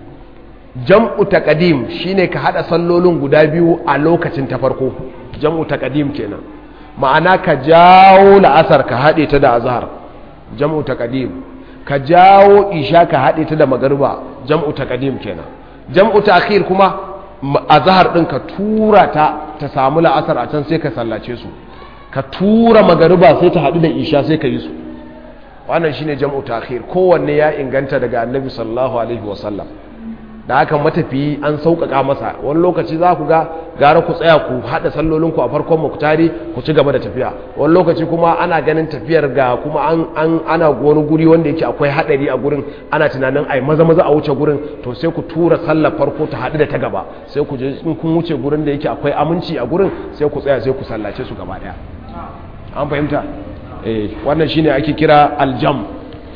jam'u taqdim shine ka hada sallolin guda biyu a lokacin ta farko jam'u taqdim kenan ma'ana ka jawo la'asar ka hade ta da azhar jam'u taqdim ka jawo isha ka hade ta da magriba jam'u taqdim kenan jam'u ta'khir kuma azhar din ka tura ta ta samu la'asar a can sai ka sallace su ka tura magariba sai ta haɗu da isha sai ka yi su wannan shine jam'u ta'khir kowanne ya inganta daga annabi sallallahu alaihi wasallam da haka matafiyi an sauƙaƙa masa wani lokaci za ku ga gara ku tsaya ku haɗa sallolinku a farkon muktari ku ci gaba da tafiya wani lokaci kuma ana ganin tafiyar ga kuma an, an ana wani guri wanda yake akwai haɗari a gurin ana tunanin ai maza maza a wuce gurin to sai ku tura sallar farko ta haɗu da ta gaba sai ku je in kun wuce gurin da yake akwai aminci a gurin sai ku tsaya sai ku sallace su gaba ɗaya an fahimta eh wannan shine ake kira aljam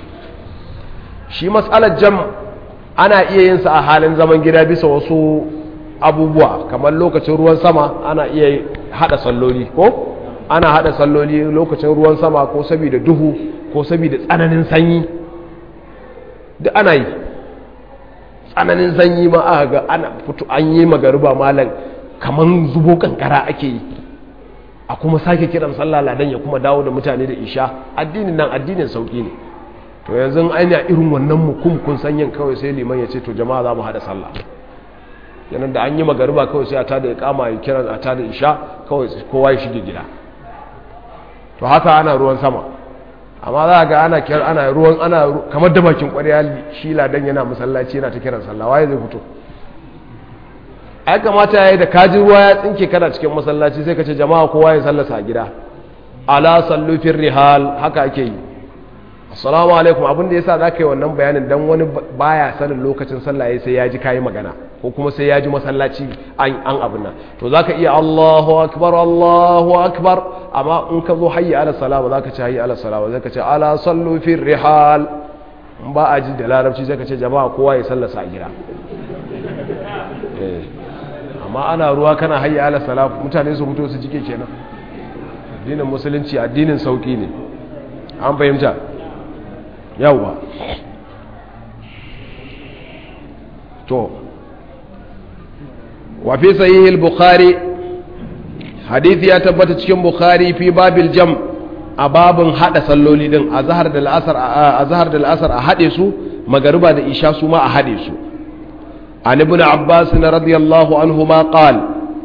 shi matsalar jam ana iya yin sa a halin zaman gida bisa wasu abubuwa kamar lokacin ruwan sama ana iya hada salloli ko ana hada salloli lokacin ruwan sama ko saboda duhu ko saboda tsananin sanyi duk ana yi tsananin sanyi ma aka ga ana fito an yi magariba malam kamar zubo kankara ake yi a kuma sake kiran sallah ladan ya kuma dawo da mutane da isha addinin nan addinin sauki ne to yanzu ainihin irin wannan mukum kun sanyin kawai sai liman ya ce to jama'a za mu haɗa sallah yanar da an yi magariba kawai sai a tada ya kama ya kiran a tada isha kawai kowa ya shige gida to haka ana ruwan sama amma za a ga ana kiran ana ruwan ana kamar da bakin ƙwarya shi ladan yana masallaci yana ta kiran sallah waye zai fito ai kamata yayi da kaji ruwa ya tsinke kana cikin masallaci sai ka ce jama'a kowa ya sallasa a gida ala sallu fir rihal haka ake yi assalamu alaikum abinda yasa za ka yi wannan bayanin dan wani baya sanin lokacin sallah sai ya ji kayi magana ko kuma sai ya ji masallaci an an abin nan to zaka iya Allahu akbar Allahu akbar amma in ka zo hayya ala salat ba zaka ce hayya ala salat ba zaka ce ala sallu fir rihal in ba a ji da larabci zaka ce jama'a kowa ya sallasa a gida amma ana ruwa kana hayya ala salat mutane su fito su jike kenan addinin musulunci addinin sauki ne an fahimta yawwa to wa fi sahih al-bukhari hadisi ya tabbata cikin bukhari fi babil jam a babin hada salloli din azhar da al-asr azhar da al-asr a hade su magariba da isha su ma a hade su an ibn abbas radiyallahu anhuma qala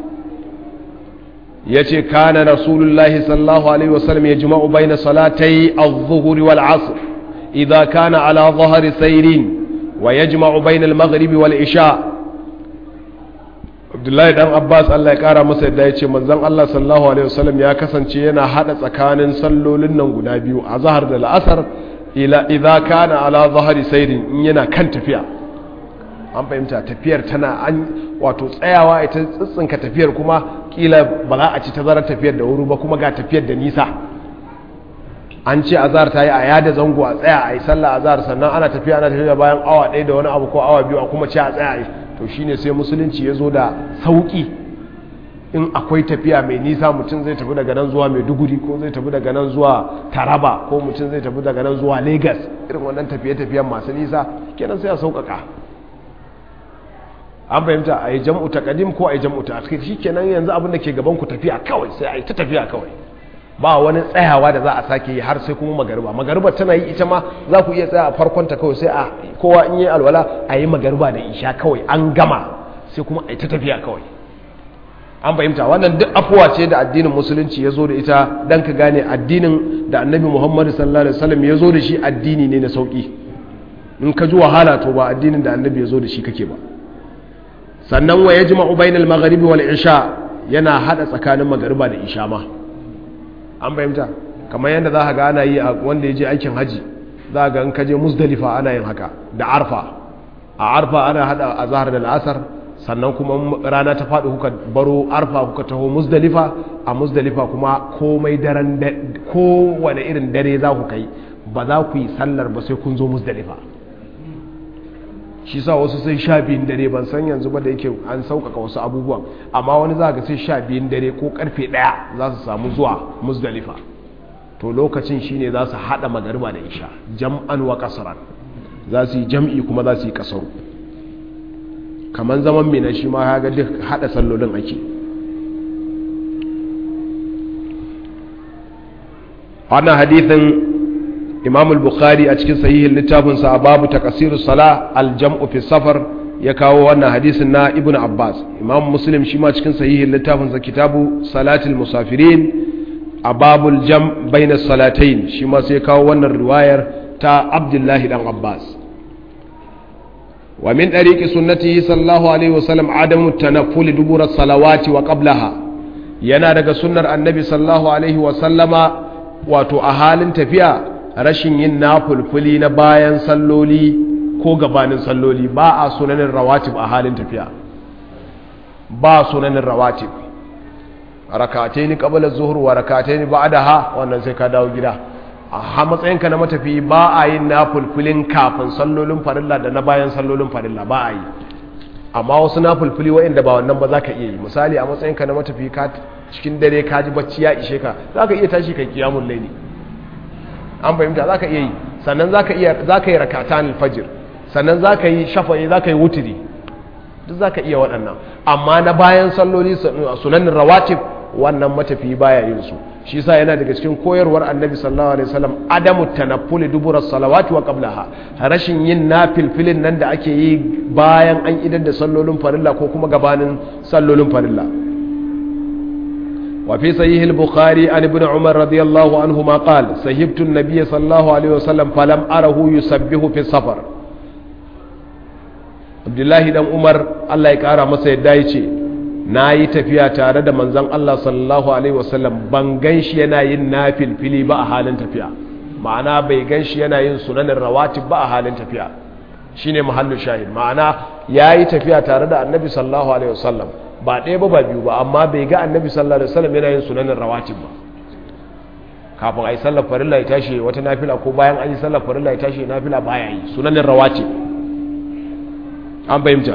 yace kana rasulullahi sallallahu alaihi wasallam yajma'u bayna salatai adh-dhuhr wal 'asr إذا كان على ظهر سير ويجمع بين المغرب والعشاء Abdullahi dan Abbas Allah ya kara masa yadda ya ce manzon Allah sallallahu alaihi wasallam ya kasance yana hada tsakanin sallolin nan guda biyu a zahar da la'asar ila idza kana ala zahari sayrin in yana kan tafiya an fahimta tafiyar tana an wato tsayawa ita tsitsinka tafiyar kuma kila ba za a ci tazarar tafiyar da wuri ba kuma ga tafiyar da nisa an ce azhar ta yi a yada zango a tsaya a yi sallah azhar sannan ana tafiya ana tafiya bayan awa ɗaya da wani abu ko awa biyu a kuma ce a tsaya a yi to shine sai musulunci ya zo da sauƙi in akwai tafiya mai nisa mutum zai tafi daga nan zuwa maiduguri ko zai tafi daga nan zuwa taraba ko mutum zai tafi daga nan zuwa lagos irin wannan tafiye-tafiyen masu nisa kenan sai a sauƙaƙa an fahimta a yi jam'u ta ƙadim ko a yi jam'u ta akhir shi kenan yanzu abin da ke gaban ku tafiya kawai sai a yi ta tafiya kawai ba wani tsayawa da za a sake yi har sai kuma magariba magariba tana yi ita ma za ku iya tsaya a farkonta kawai sai a kowa in yi alwala a yi magariba da isha kawai an gama sai kuma a yi ta tafiya kawai an fahimta wannan duk afuwa ce da addinin musulunci ya zo da ita don ka gane addinin da annabi muhammadu sallallahu alaihi wasallam ya zo da shi addini ne na sauki in ka ji wahala to ba addinin da annabi ya zo da shi kake ba sannan wa yajma'u bainal maghribi wal isha yana hada tsakanin magariba da isha ma an fahimta kamar yadda za ka ga ana yi a wanda ya je aikin haji za ga in ka je musdalifa ana yin haka da arfa a arfa ana hada azhar da al'asar sannan kuma rana ta faɗi kuka baro arfa kuka taho musdalifa a musdalifa kuma komai daren kowane irin dare za ku kai ba za ku yi sallar ba sai kun zo musdalifa shi sa wasu sai sha biyun dare ban san yanzu ba da yake an sauƙaƙa wasu abubuwan amma wani za ga sai sha biyun dare ko karfe ɗaya za su samu zuwa musdalifa to lokacin shine za su haɗa magariba da isha jam'an wa kasaran za su yi jam'i kuma za su yi kasaru kamar zaman mina shi ma ya ga duk haɗa sallolin ake wannan hadithin imam al-bukhari a cikin sahihin littafinsa a babu takasiru sala al-jam'u fi safar ya kawo wannan hadisin na ibn abbas imam muslim shi ma cikin sahihin littafinsa kitabu salatul musafirin a babul jam bayna salatain shi ma sai kawo wannan riwayar ta abdullahi dan abbas wa min dariqi sunnatihi sallallahu alaihi wasallam adamu tanafful dubura salawati wa qablaha yana daga sunnar annabi sallallahu alaihi wasallama wato a halin tafiya rashin yin nafulfuli na bayan salloli ko gabanin salloli ba a sunanin rawatib a halin tafiya ba sunanin rawatib rakatai ni qabla zuhur wa rakatai ni ba'daha wannan sai ka dawo gida a matsayinka na matafi ba a yin nafulfulin kafin sallolin farilla da na bayan sallolin farilla ba a yi amma wasu nafulfuli waɗanda ba wannan ba za ka iya yi misali a matsayinka na matafi ka cikin dare ka ji bacci ya ishe ka za ka iya tashi kai kiyamun laili an fahimta za ka iya yi sannan za ka yi rakatan alfajir sannan za ka yi shafa'i za ka yi wutiri duk za ka iya waɗannan amma na bayan salloli sunanin rawatib wannan matafi baya yin su shi yasa yana daga cikin koyarwar annabi sallallahu alaihi wasallam adamu tanaffuli dubura salawati wa qablaha rashin yin nafilfilin nan da ake yi bayan an idar da sallolin farilla ko kuma gabanin sallolin farilla وفي صحيح البخاري عن ابن عمر رضي الله عنهما قال سهبت النبي صلى الله عليه وسلم فلم أره يسبه في السفر عبد الله بن عمر الله يكارى مسا يدايشي nayi tafiya tare da manzon Allah sallallahu alaihi wasallam ban ganshi yana yin nafil fili ba a halin tafiya ma'ana bai ganshi yana yin sunanin rawatib ba a halin tafiya shine mahallin shahid ma'ana yayi tafiya tare da annabi sallallahu alaihi wasallam ba ɗaya ba ba biyu ba amma bai ga annabi sallallahu alaihi wasallam yana yin sunanin rawatib ba kafin ayi sallar farilla ya tashi wata nafila ko bayan an yi sallar farilla ya tashi nafila baya yi sunanin rawatib an fahimta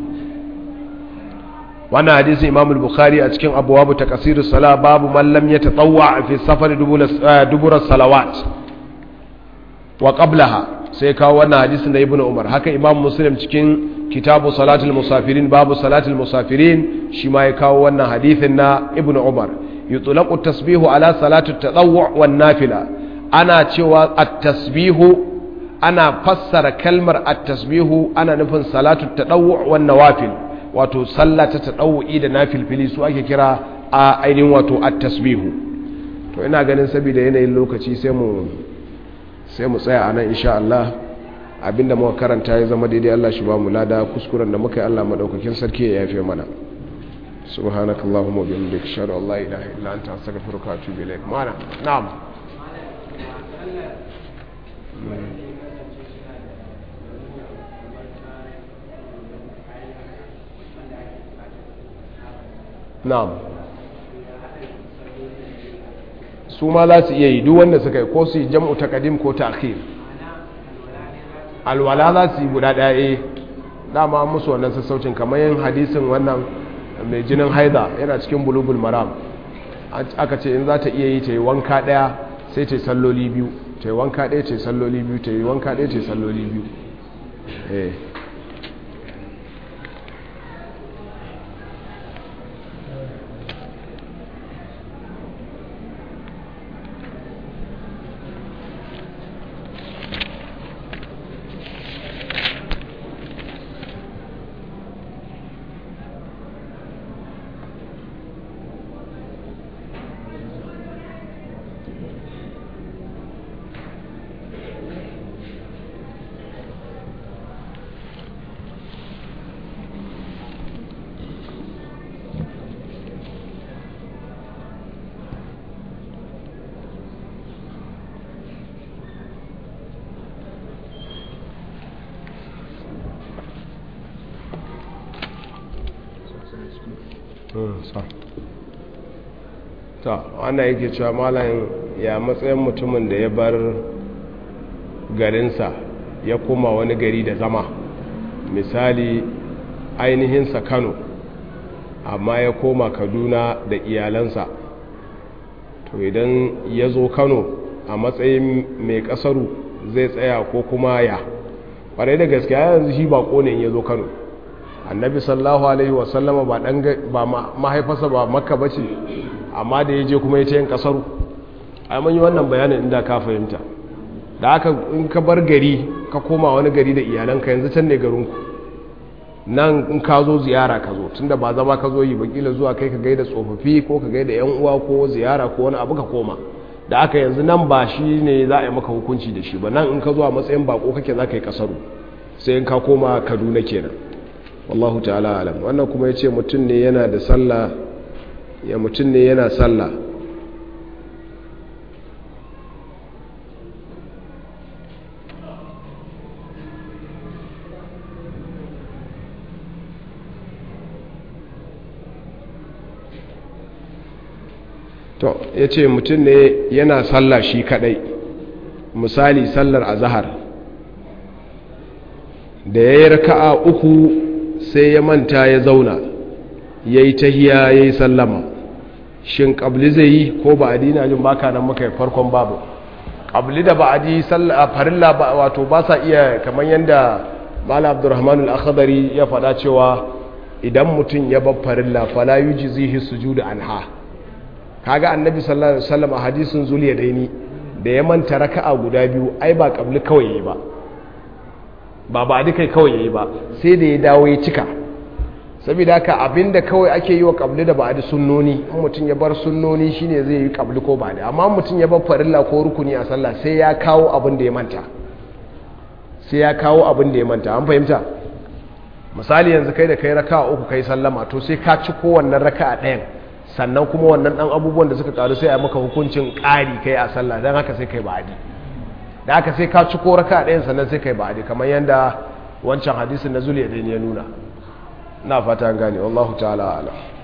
wannan hadisi imam al-bukhari a cikin abwabu taqsirus sala babu man lam yatatawwa fi safar dubura salawat wa qablaha sai kawo wannan hadisin da ibnu umar haka imam muslim cikin kitabu salatul musafirin babu salatul musafirin shi ma ya kawo wannan hadithin na ibn umar yutlaqu tasbihu ala salatu tadawwu wan nafila ana cewa at-tasbihu ana fassara kalmar at-tasbihu ana nufin salatu tadawwu wan nawafil wato sallah ta tadawwi da nafilfili su ake kira a ainihin wato at-tasbihu to ina ganin saboda yanayin lokaci sai mu sai mu tsaya anan insha Allah abinda muka karanta ya zama daidai Allah shi ba mu lada kuskuren da muka yi Allah madaukakin sarki ya yafe mana subhanakallahumma wa bihamdika ashhadu an la ilaha illa anta astaghfiruka wa atubu ilaik mana na'am na'am su ma za su iya yi duk wanda suka yi ko su yi jam'u taqdim ko ta'khir alwala za su yi guda ɗaya dama musu wannan sassaucin kamar yin hadisin wannan mai jinin haida yana cikin bulugul maram aka ce in za ta iya yi ta yi wanka ɗaya sai ta yi salloli biyu ta yi wanka ɗaya ta yi salloli biyu ta yi wanka ɗaya ta yi salloli biyu ta wannan yake cewa malam ya matsayin mutumin da ya bar garinsa ya koma wani gari da zama misali ainihinsa kano amma ya koma kaduna da iyalansa to idan ya zo kano a matsayin mai kasaru zai tsaya ko kuma ya ƙwarai da gaskiya yanzu shi bako ne ya zo kano annabi sallahu alaihi wasallama ba dan ba mahaifarsa ba makka ba ce amma da ya je kuma ya ce yin kasaru a yi wannan bayanin inda ka fahimta da aka in ka bar gari ka koma wani gari da iyalanka yanzu can ne garinku nan in ka zo ziyara ka zo tunda ba zama ka zo yi bakila zuwa kai ka gaida tsofaffi ko ka gaida yan uwa ko ziyara ko wani abu ka koma da aka yanzu nan ba shi ne za a yi maka hukunci da shi ba nan in ka zo a matsayin bako kake za ka yi kasaru sai in ka koma kaduna kenan wallahu ta'ala alam wannan kuma ya ce mutum ne yana da sallah ya mutum ne yana sallah to ya ce mutum ne yana sallah shi kadai misali sallar azahar da ya yi raka'a uku sai ya manta ya zauna ya yi tahiya ya yi sallama shin ƙabli zai yi ko ba adina jin baka nan muka yi farkon babu ƙabli da ba a ji farilla wato ba sa iya kamar yadda mala abdurrahman al-akhdari ya faɗa cewa idan mutum ya bar farilla fala yuji zihi sujudu anha kaga annabi sallallahu alaihi wasallam a hadisin zuliya daini da ya manta raka'a guda biyu ai ba ƙabli kawai yayi ba ba ba dukai kawai yayi ba sai da ya dawo ya cika saboda haka abinda kawai ake yi wa kabli da ba'adi sunnoni in mutum ya bar sunnoni shine zai yi kabli ko ba'adi amma mutum ya bar farilla ko rukuni a sallah sai ya kawo abin da ya manta sai ya kawo abin da ya manta an fahimta misali yanzu kai da kai raka'a uku kai sallama to sai ka ci kowannan raka'a ɗayan sannan kuma wannan ɗan abubuwan da suka karu sai a maka hukuncin ƙari kai a sallah don haka sai kai ba'adi da haka sai ka ci ko raka'a ɗayan sannan sai kai ba'adi kamar yadda wancan hadisin na zuliya ya nuna na fata gane wallahu ta'ala ala